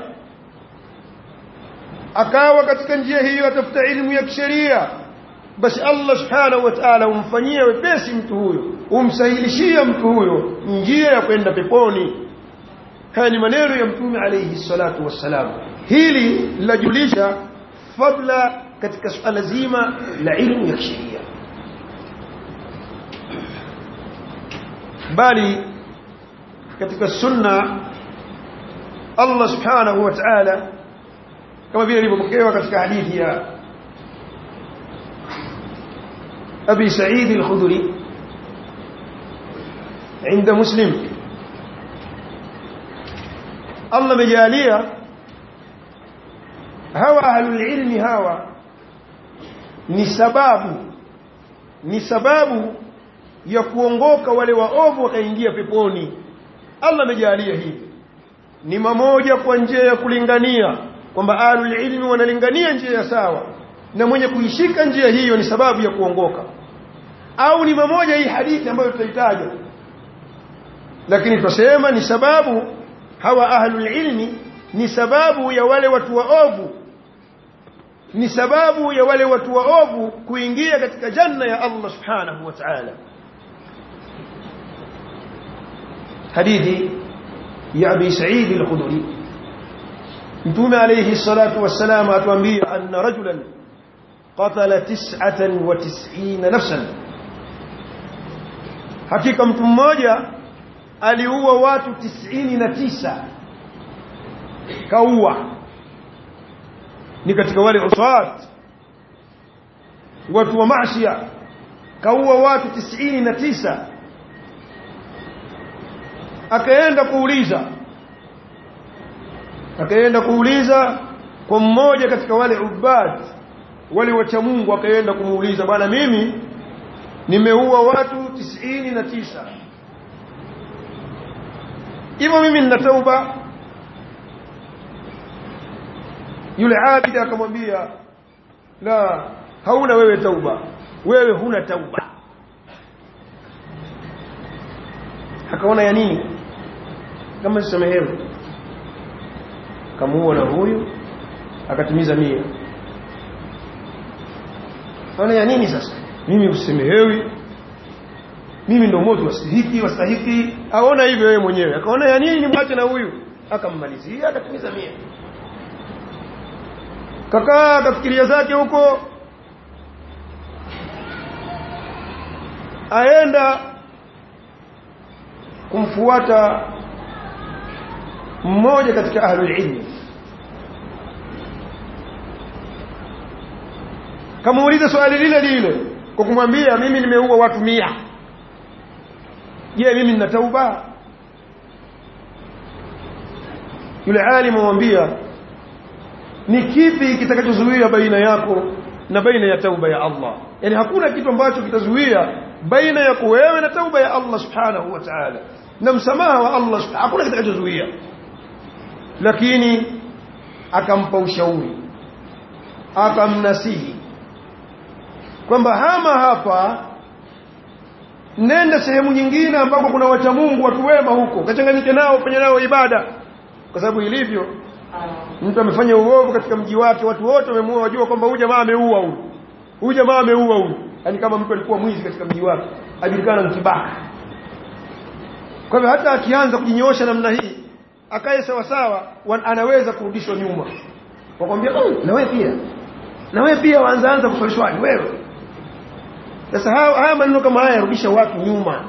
akawa katika njia hiyo atafuta elimu ya kisheria basi Allah subhanahu wa ta'ala umfanyie wepesi mtu huyo umsahilishia mtu huyo njia ya kwenda peponi haya ni maneno ya mtume alayhi salatu wassalam hili linajulisha fadla katika suala zima la ilmu ya kisheria bali katika sunna Allah subhanahu wa ta'ala kama vile ilivyopokewa katika hadithi ya Abi Sa'id al-Khudri عند مسلم الله مجاليا هوا أهل العلم هوا ni sababu ni sababu ya kuongoka wale waovu wakaingia peponi Allah amejalia hivi ni mamoja kwa njia ya kulingania kwamba ahlul ilmi wanalingania njia ya sawa na mwenye kuishika njia hiyo ni sababu ya kuongoka au ni mamoja hii hadithi ambayo tutaitaja lakini tutasema ni sababu hawa ahlul ilmi ni sababu ya wale watu waovu ni sababu ya wale watu waovu kuingia katika janna ya Allah subhanahu wa ta'ala hadithi ya Abi Sa'id al-Khudri Mtume alayhi salatu wassalam atuambia anna rajulan qatala 99 nafsan hakika mtu mmoja aliua watu 99 kaua ni katika wale uswat watu wa maasiya kaua watu 99 akaenda kuuliza akaenda kuuliza kwa mmoja katika wale ubad wale wacha Mungu akaenda kumuuliza bwana mimi nimeua watu 99 hivyo mimi nina tauba yule abidi akamwambia la hauna wewe tauba wewe huna tauba akaona ya nini kama sisamehewe kamuua na huyu akatimiza mia kaona ya nini sasa mimi usisemehewi mimi ndo moto wastahiki wastahiki aona hivyo yeye mwenyewe akaona ya nini nimwache na huyu akammalizia akatimiza mia kakaa akafikiria zake huko aenda kumfuata mmoja katika ahlul ilmi kamuuliza swali lile lile kwa kumwambia mimi nimeua watu mia je mimi nina tauba yule alimu amwambia ni kipi kitakachozuia baina yako na baina ya tauba ya Allah yani hakuna kitu ambacho kitazuia baina yako wewe na tauba ya Allah subhanahu wa ta'ala na msamaha wa Allah subhanahu hakuna kitakachozuia lakini akampa ushauri akamnasihi kwamba hama hapa nenda sehemu nyingine ambako kuna wacha Mungu watu wema huko kachanganyike nao fanya nao ibada kwa sababu ilivyo mtu amefanya uovu katika mji wake watu wote wamemuua wajua kwamba huyu jamaa ameua huyu huyu jamaa ameua huyu yani kama mtu alikuwa mwizi katika mji wake ajulikana mkibaka kwa hivyo hata akianza kujinyoosha namna hii akae sawa sawa anaweza kurudishwa nyuma wakwambia oh, na wewe pia na wewe pia waanzaanza kusolishwaji wewe sasa haya maneno kama haya yarudisha watu nyuma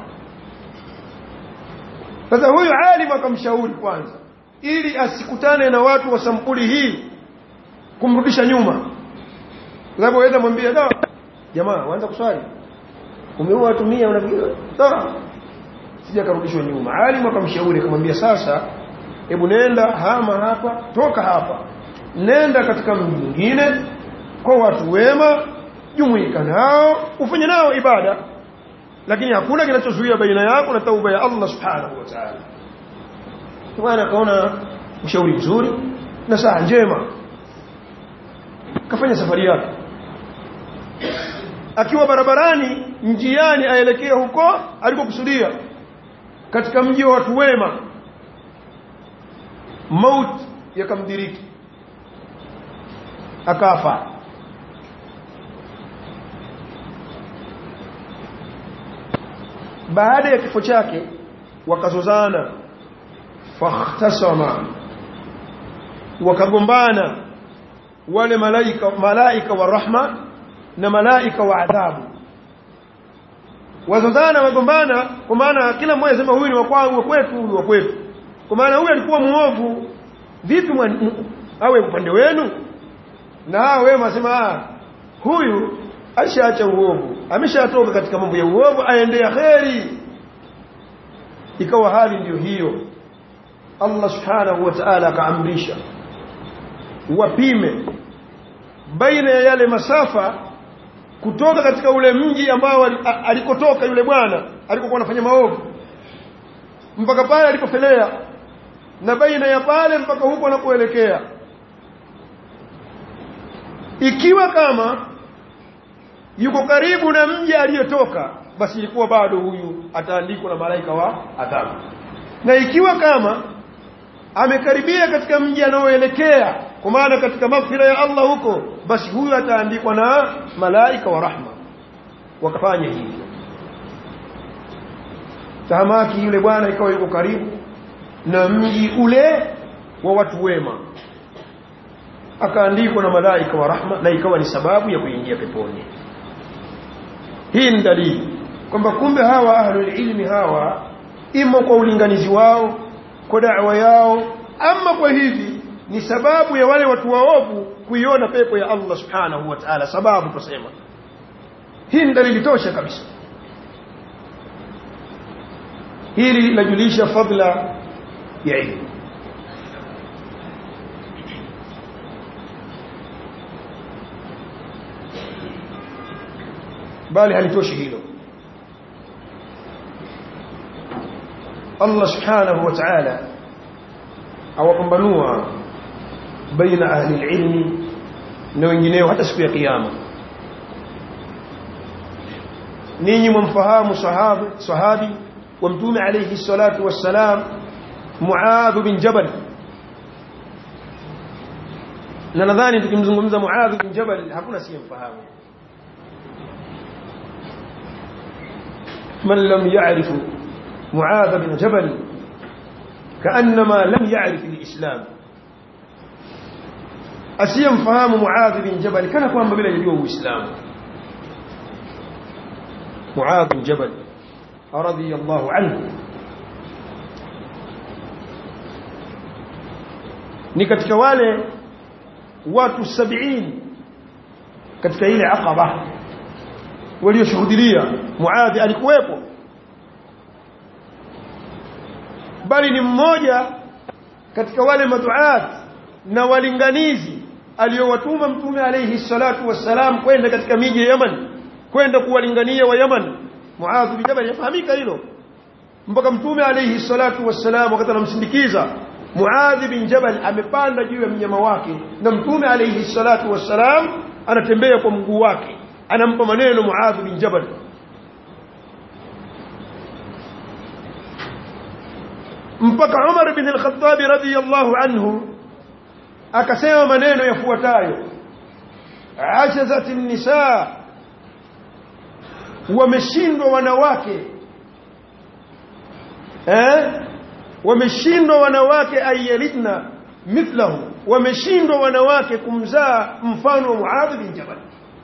sasa huyu alim akamshauri kwanza ili asikutane na watu wa sampuli hii kumrudisha nyuma kwa sababu waweza mwambia da jamaa waanza kuswali umeua watu 100 unafikiri sawa sija karudishwa nyuma alim akamshauri akamwambia sasa hebu nenda hama hapa toka hapa nenda katika mji mwingine kwa watu wema jumuika nao ufanye nao ibada lakini hakuna kinachozuia baina yako na tauba ya Allah subhanahu wa ta'ala bwana akaona ushauri mzuri na saa njema kafanya safari yake akiwa barabarani njiani aelekea huko alikokusudia katika mji wa watu wema maut yakamdiriki akafa baada ya kifo chake wakazozana fakhtasama wakagombana wale malaika malaika wa rahma na malaika wa adhabu wazozana wagombana kwa maana kila mmoja sema huyu ni wa kwangu wa kwetu huyu wa kwetu kwa maana huyu alikuwa muovu vipi awe upande wenu na hao wema wasema huyu ashaacha uovu ameshatoka katika mambo ya uovu aendea kheri ikawa hali ndiyo hiyo Allah subhanahu wa ta'ala akaamrisha wapime baina ya yale masafa kutoka katika ule mji ambao alikotoka yule bwana alikokuwa anafanya maovu mpaka pale alipofelea na baina ya pale mpaka huko anapoelekea ikiwa kama yuko karibu na mji aliyotoka basi ilikuwa bado huyu ataandikwa na malaika wa adhabu na ikiwa kama amekaribia katika mji anaoelekea kwa maana katika maghfira ya Allah huko basi huyu ataandikwa na malaika wa rahma wakafanya hivyo tahamaki yule bwana ikawa yuko karibu na mji ule wa watu wema akaandikwa na malaika wa rahma na ikawa ni sababu ya kuingia peponi hii ni dalili kwamba kumbe hawa ahlul ilmi hawa imo kwa ulinganizi wao kwa da'wa yao ama kwa hivi ni sababu ya wale watu waovu kuiona pepo ya Allah subhanahu wa ta'ala sababu tusema hii ni dalili tosha kabisa hili linajulisha fadla ya ilmu bali halitoshi hilo Allah subhanahu wa ta'ala awapambanua baina ahli ilmi na wengineo hata siku ya kiyama ninyi mumfahamu sahabi sahabi wa mtume alayhi salatu wassalam Muadh bin Jabal na nadhani tukimzungumza Muadh bin Jabal hakuna siyemfahamu من لم يعرف معاذ بن جبل كأنما لم يعرف الإسلام أسيم فهام معاذ بن جبل كان كوان بلا يجوه إسلام معاذ بن جبل رضي الله عنه ni katika wale watu 70 katika ile aqaba walioshuhudia Muadhi alikuwepo bali ni mmoja katika wale maduat na walinganizi aliyowatuma mtume alayhi salatu wassalam kwenda katika miji ya Yaman kwenda kuwalingania wa Yaman Muadh bin Jabal yafahamika hilo mpaka mtume alayhi salatu wassalam wakati anamsindikiza Muadh bin Jabal amepanda juu ya mnyama wake na mtume alayhi salatu wassalam anatembea kwa mguu wake anampa maneno Muadh bin Jabal mpaka Umar bin al-Khattab radiyallahu anhu akasema maneno yafuatayo ajazat an-nisaa wameshindwa wanawake eh wameshindwa wanawake ayalidna mithlahu wameshindwa wanawake kumzaa mfano wa Muadh bin Jabal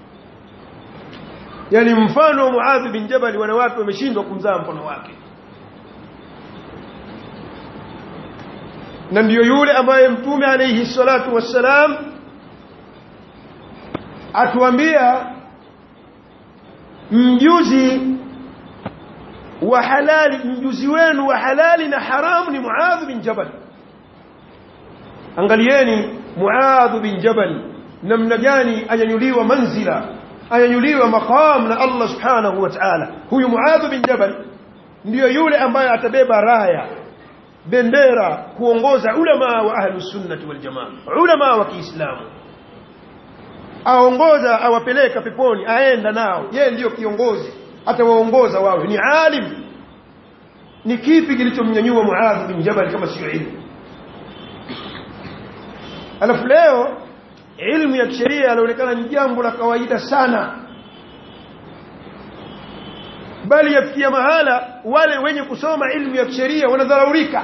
yani mfano wa Muadh bin Jabal wanawake wameshindwa kumzaa mfano wake na ndiyo yule ambaye mtume alayhi salatu wassalam atuambia mjuzi wa halali mjuzi wenu wa halali na haramu ni Muadh bin Jabal angalieni Muadh bin Jabal namna gani anyanyuliwa manzila anyanyuliwa maqam na Allah subhanahu wa ta'ala huyu Muadh bin Jabal ndiyo yule ambaye atabeba raya bendera kuongoza ulama wa ahlus sunnah wal jamaa ulama wa Kiislamu aongoza awapeleka peponi aenda nao yeye ndiyo kiongozi atawaongoza wawe ni alim ni kipi kilichomnyanyua Muadh bin Jabal kama sio ilmu alafu leo ilmu ya kisheria inaonekana ni jambo la kawaida sana bali yafikia mahala wale wenye kusoma ilmu ya kisheria wanadharaurika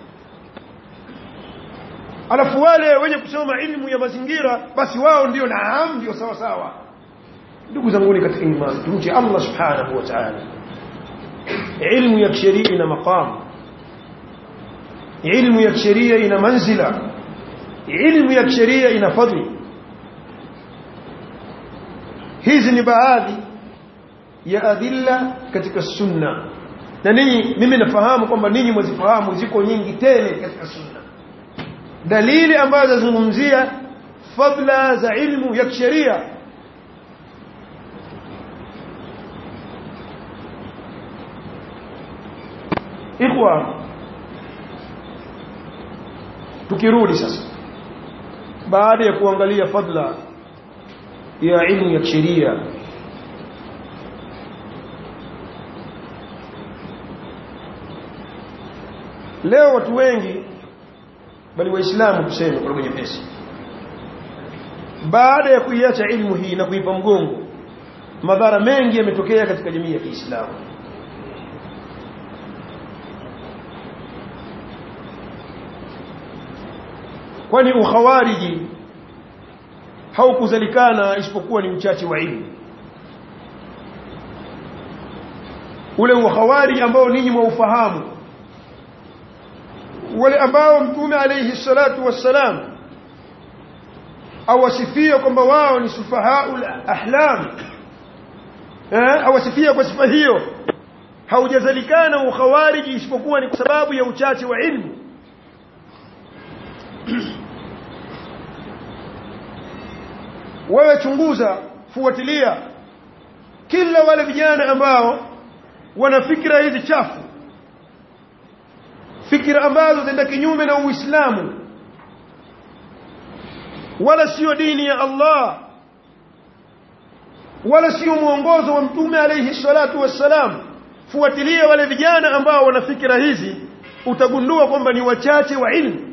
alafu wale wenye kusoma ilmu ya mazingira basi wao ndio naam ndio sawa sawa ndugu zangu katika imani tumche Allah subhanahu wa ta'ala ilmu ya kisheria ina maqam ilmu ya kisheria ina manzila ilmu ya kisheria ina fadhili hizi ni baadhi ya adilla katika sunna na ninyi mimi nafahamu kwamba ninyi mwazifahamu ziko nyingi tele katika sunna dalili ambazo zazungumzia fadla za ilmu ya kisheria ikhwa tukirudi sasa baada ya kuangalia fadla ya ilmu ya kisheria leo watu wengi bali waislamu tuseme kwa lugha nyepesi baada ya kuiacha ilmu hii na kuipa mgongo madhara mengi yametokea katika jamii ya Kiislamu kwani ukhawariji haukuzalikana isipokuwa ni uchache wa ilmu ule ukhawariji ambao ninyi mwaufahamu wale ambao mtume alayhi salatu wassalam awasifia kwamba wao ni sufahaul ahlam eh awasifia kwa sifa hiyo haujazalikana ukhawariji isipokuwa ni kwa sababu ya uchache wa ilmu wewe chunguza fuatilia kila wale vijana ambao wana fikra hizi chafu fikra ambazo zinaenda kinyume na Uislamu wala sio dini ya Allah wala sio mwongozo wa mtume alayhi salatu wassalam fuatilia wale vijana ambao wana fikra hizi utagundua kwamba ni wachache wa ilmu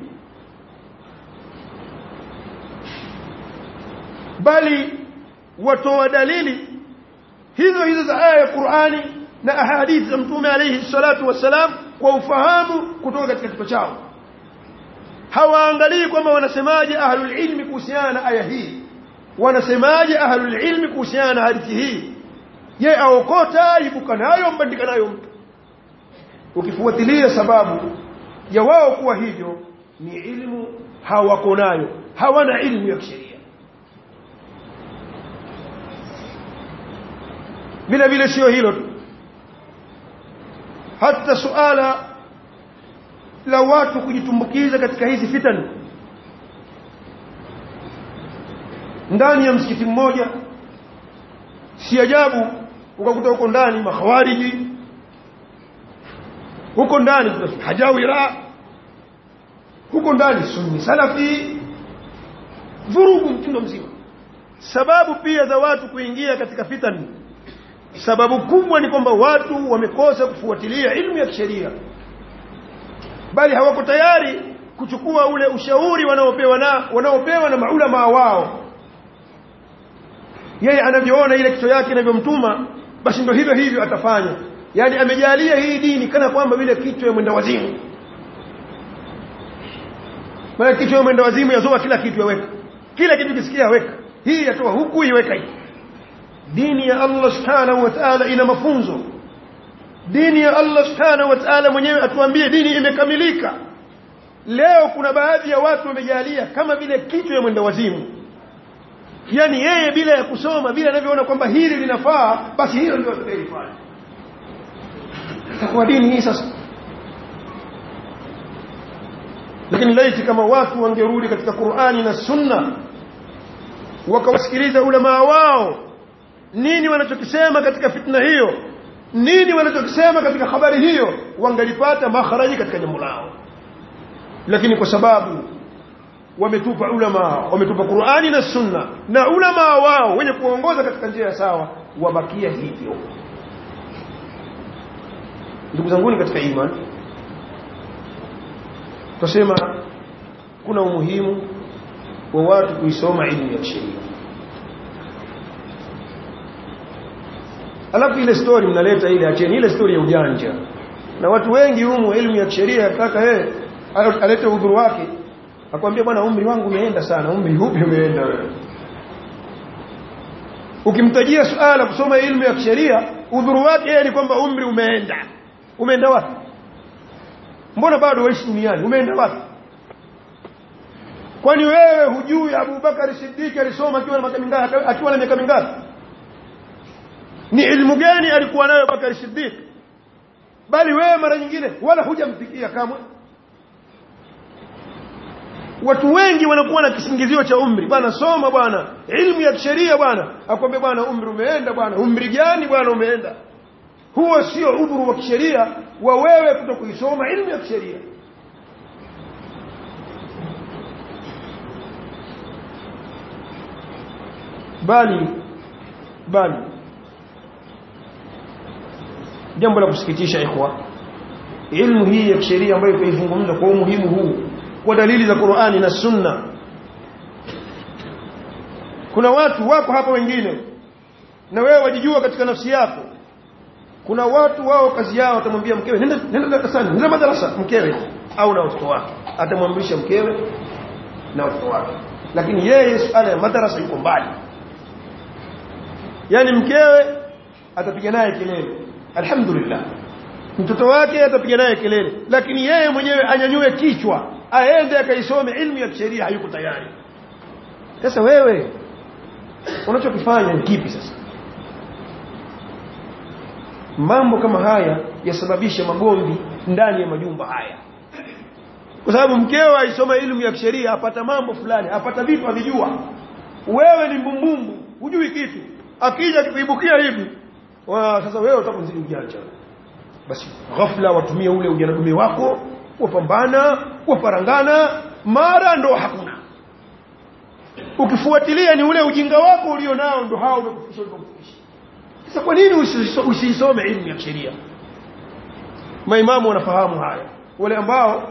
bali watoa dalili hizo hizo za aya ya Qur'ani na ahadithi za mtume alayhi salatu wassalam kwa ufahamu kutoka katika kichwa chao hawaangalii kwamba wanasemaje ahlul ilmi kuhusiana na aya hii wanasemaje ahlul ilmi kuhusiana na hadithi hii ye aokota ibuka nayo mbandika nayo mtu ukifuatilia sababu ya wao kuwa hivyo ni ilmu hawako nayo hawana ilmu ya kisheria vile vile sio hilo tu hata suala la watu kujitumbukiza katika hizi fitani ndani ya msikiti mmoja si ajabu ukakuta huko ndani makhawariji huko ndani hajawira huko ndani sunni salafi vurugu mtindo mzima sababu pia za watu kuingia katika fitani sababu kubwa ni kwamba watu wamekosa kufuatilia ilmu ya kisheria bali hawako tayari kuchukua ule ushauri wanaopewa na wanaopewa na maulama wao yeye anavyoona ile kichwa yake inavyomtuma basi ndio hivyo hivyo atafanya yani amejalia hii dini kana kwamba vile kichwa ya mwenda wazimu maana kichwa ya mwenda wazimu yazoa kila kitu yaweka kila kitu kisikia weka hii yatoa huku iweka hii dini ya Allah subhanahu wa ta'ala ina mafunzo dini ya Allah subhanahu wa ta'ala mwenyewe atuambie dini imekamilika leo kuna baadhi ya watu wamejalia kama vile kichwa ya mwenda wazimu yani yeye bila ya kusoma bila anavyoona kwamba hili linafaa basi hilo ndio atakayefanya kwa dini hii sasa lakini laiti kama watu wangerudi katika Qur'ani na Sunna wakawasikiliza ulama wao nini wanachokisema katika fitna hiyo nini wanachokisema katika habari hiyo wangalipata makharaji katika jambo lao lakini kwa sababu wametupa ulama wametupa Qur'ani na Sunna na ulama wao wenye kuongoza katika njia ya sawa wabakia hivyo ndugu zangu katika imani tusema kuna umuhimu wa watu kuisoma elimu ya sheria alafu ile story mnaleta ile acheni ile story ya ujanja na watu wengi humu elimu ya sheria kaka yeye alete udhuru wake akwambia bwana umri wangu umeenda sana umri upi umeenda wewe ukimtajia suala kusoma elimu ya sheria udhuru wake yeye ni kwamba umri umeenda umeenda wapi mbona bado waishi duniani umeenda wapi kwani wewe hujui Abu Bakar Siddiq alisoma akiwa na miaka mingapi akiwa na miaka mingapi ni ilmu gani alikuwa nayo Bakar Siddiq bali wewe mara nyingine wala hujamfikia kamwe watu wengi wanakuwa na kisingizio cha umri bwana soma bwana ilmu ya sheria bwana akwambia bwana umri umeenda bwana umri gani bwana umeenda huo sio udhuru wa kisheria wa wewe kutokuisoma ilmu ya kisheria bali bali jambo la kusikitisha ikhwa ilmu hii ya kisheria ambayo tuizungumza kwa umuhimu huu kwa dalili za Qur'ani na Sunna kuna watu wako hapa wengine na wewe wajijua katika nafsi yako kuna watu wao kazi yao atamwambia mkewe nenda nenda darasani nenda madarasa mkewe au na watoto wake atamwamrisha mkewe na watoto wake lakini yeye suala ya madarasa yuko mbali yani mkewe atapiga naye kelele alhamdulillah mtoto wake atapiga naye kelele lakini yeye mwenyewe anyanyue kichwa aende akaisome ilmu ya sheria hayuko tayari sasa wewe unachokifanya ni kipi sasa mambo kama haya yasababisha magomvi ndani ya majumba haya kwa sababu mkeo aisoma elimu ya sheria apata mambo fulani apata vitu avijua wewe ni mbumbumbu hujui kitu akija kuibukia hivi wa sasa wewe utakunzidi ujanja basi ghafla watumie ule ujana wako wapambana waparangana mara ndo hakuna ukifuatilia ni ule ujinga wako ulio nao ndo hao umekufikisha ulikokufikisha sasa kwa nini usisome elimu ya sheria maimamu wanafahamu haya wale ambao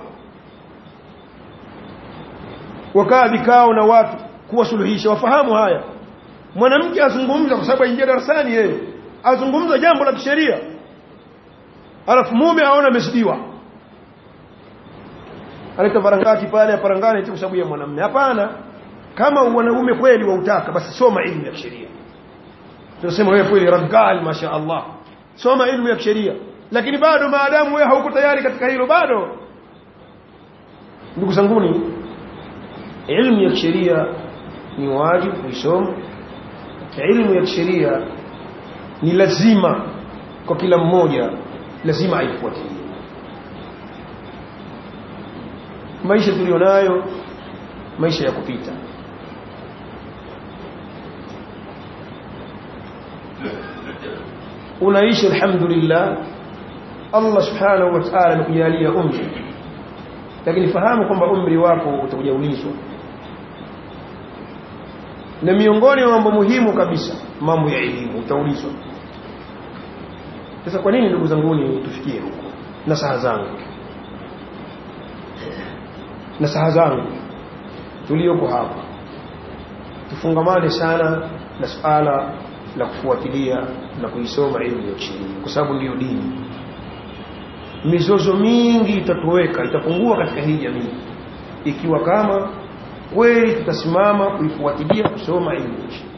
wakaa vikao na watu kuwasuluhisha wafahamu haya mwanamke azungumza kwa sababu aingia darasani yeye azungumza jambo la kisheria alafu mume aona amesidiwa aleta parangati pale parangani eti kwa sababu ya mwanamume hapana kama wanaume kweli wautaka basi soma elimu ya sheria tunasema wewe kweli ragal masha Allah soma elimu ya sheria lakini bado maadamu wewe hauko tayari katika hilo bado ndugu zanguni elimu ya sheria ni wajibu kuisoma elimu ya sheria ni lazima kwa kila mmoja lazima aifuatilie maisha tulionayo maisha ya kupita unaishi alhamdulillah Allah subhanahu wa ta'ala amekujalia umri lakini fahamu kwamba umri wako utakuja ulizwa na miongoni mwa mambo muhimu kabisa mambo ya elimu utaulizwa sasa kwa nini ndugu zanguni tufikie huko na saha zangu na saha zangu tulioko hapa tufungamane sana na suala la kufuatilia na kuisoma elimu ya sheria kwa sababu ndiyo dini mizozo mingi itatoweka itapungua katika hii jamii ikiwa kama kweli tutasimama kuifuatilia kusoma elimu ya sheria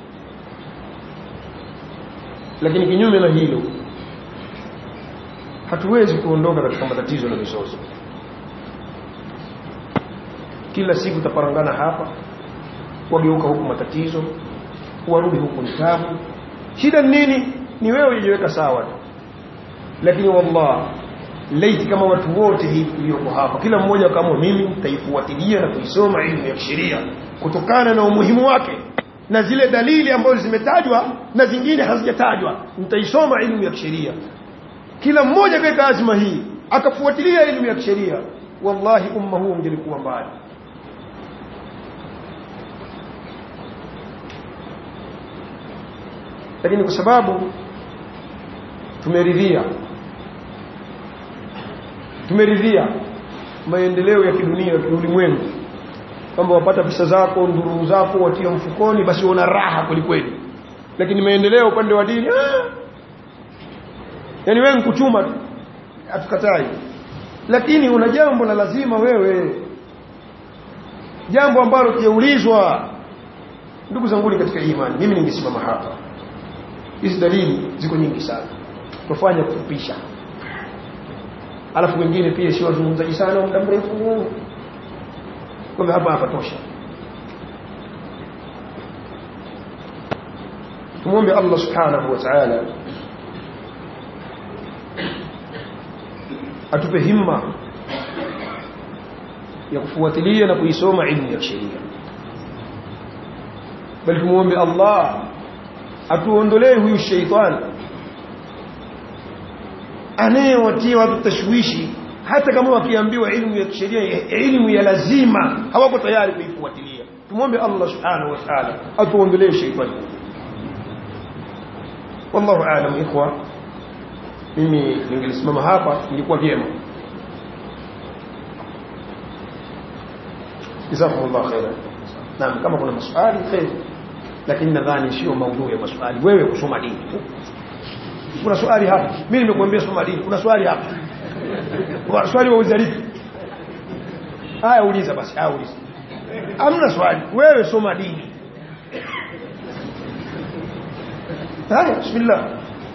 lakini kinyume na hilo hatuwezi kuondoka katika matatizo na mizozo kila siku taparangana hapa wageuka huku matatizo warudi huku ni tabu shida nini ni wewe ujiweka sawa tu lakini wallah laiti kama watu wote hivi tulioko hapa kila mmoja kama mimi nitaifuatilia na kuisoma ilmu ya sheria kutokana na umuhimu wake na zile dalili ambazo zimetajwa na zingine hazijatajwa nitaisoma ilmu ya sheria kila mmoja katika azma hii akafuatilia elimu ya sheria wallahi umma huu ungelikuwa mbali lakini kwa sababu tumeridhia tumeridhia maendeleo ya kidunia ya ulimwengu kwamba wapata pesa zako ndururu zako watia mfukoni basi una raha kwelikweli lakini maendeleo upande wa dini ah, yani wewe nkuchuma tu hatukatai lakini una jambo la lazima wewe jambo ambalo kiulizwa ndugu zangu katika imani mimi ningesimama hapa hizi dalili ziko nyingi sana tufanye kufupisha alafu wengine pia sio wazungumzaji sana muda mrefu kwa hapa hapa tosha tumwombe Allah subhanahu wa ta'ala atupe himma ya kufuatilia na kuisoma ilmu ya sheria bali tumuombe Allah atuondolee huyu sheitani anayewatia watu tashwishi hata kama wakiambiwa ilmu ya sheria ilmu ya lazima hawako tayari kuifuatilia tumwombe Allah subhanahu wa ta'ala atuondolee sheitani wallahu aalam ikhwa mimi ningelisimama hapa ningekuwa vyema jazakumullah khairan naam kama kuna maswali khair lakini nadhani sio maudhui ya maswali wewe kusoma dini kuna swali hapa mimi nimekuambia soma dini kuna swali hapa kuna swali wa uzalifu haya uliza basi haya uliza hamna swali wewe soma dini haya bismillah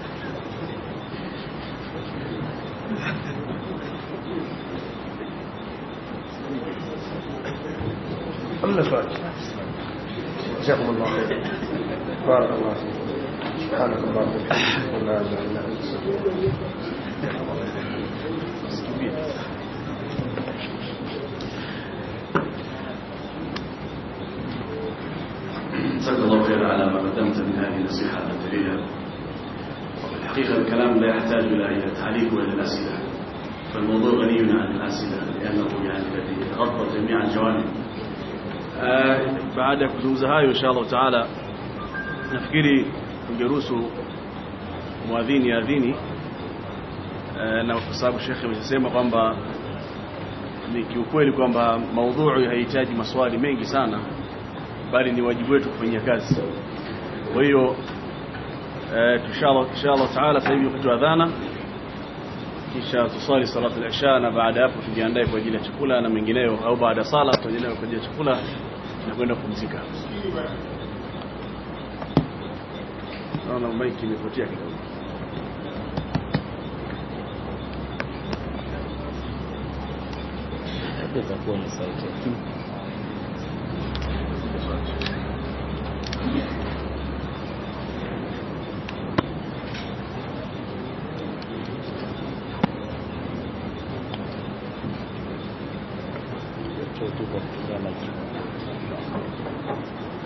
أمنا سؤال جزاكم الله خير بارك الله فيكم سبحانك اللهم وبحمدك لا اله الا انت جزاك الله خير على ما قدمت من هذه النصيحة الجليلة الحقيقة الكلام لا يحتاج إلى إلى تعليق وإلى الأسئلة فالموضوع غني عن الأسئلة لأنه يعني الذي غطى جميع الجوانب baada ya kuzungumza hayo insha Allah taala nafikiri ungeruhusu muadhini adhini na kwa sababu shekhe amesema kwamba ni kiukweli kwamba maudhui haihitaji maswali mengi sana bali ni wajibu wetu kufanyia kazi kwa hiyo insha Allah taala sasa hivi wakati wa adhana kisha tusali salatu al-isha na baada hapo tujiandae kwa ajili ya chakula na mengineyo au baada sala tuendelee kwa ajili ya chakula na kwenda kupumzika naona maiki imepotea kidogo itakuwa ni sauti tu kwa kutumia maiki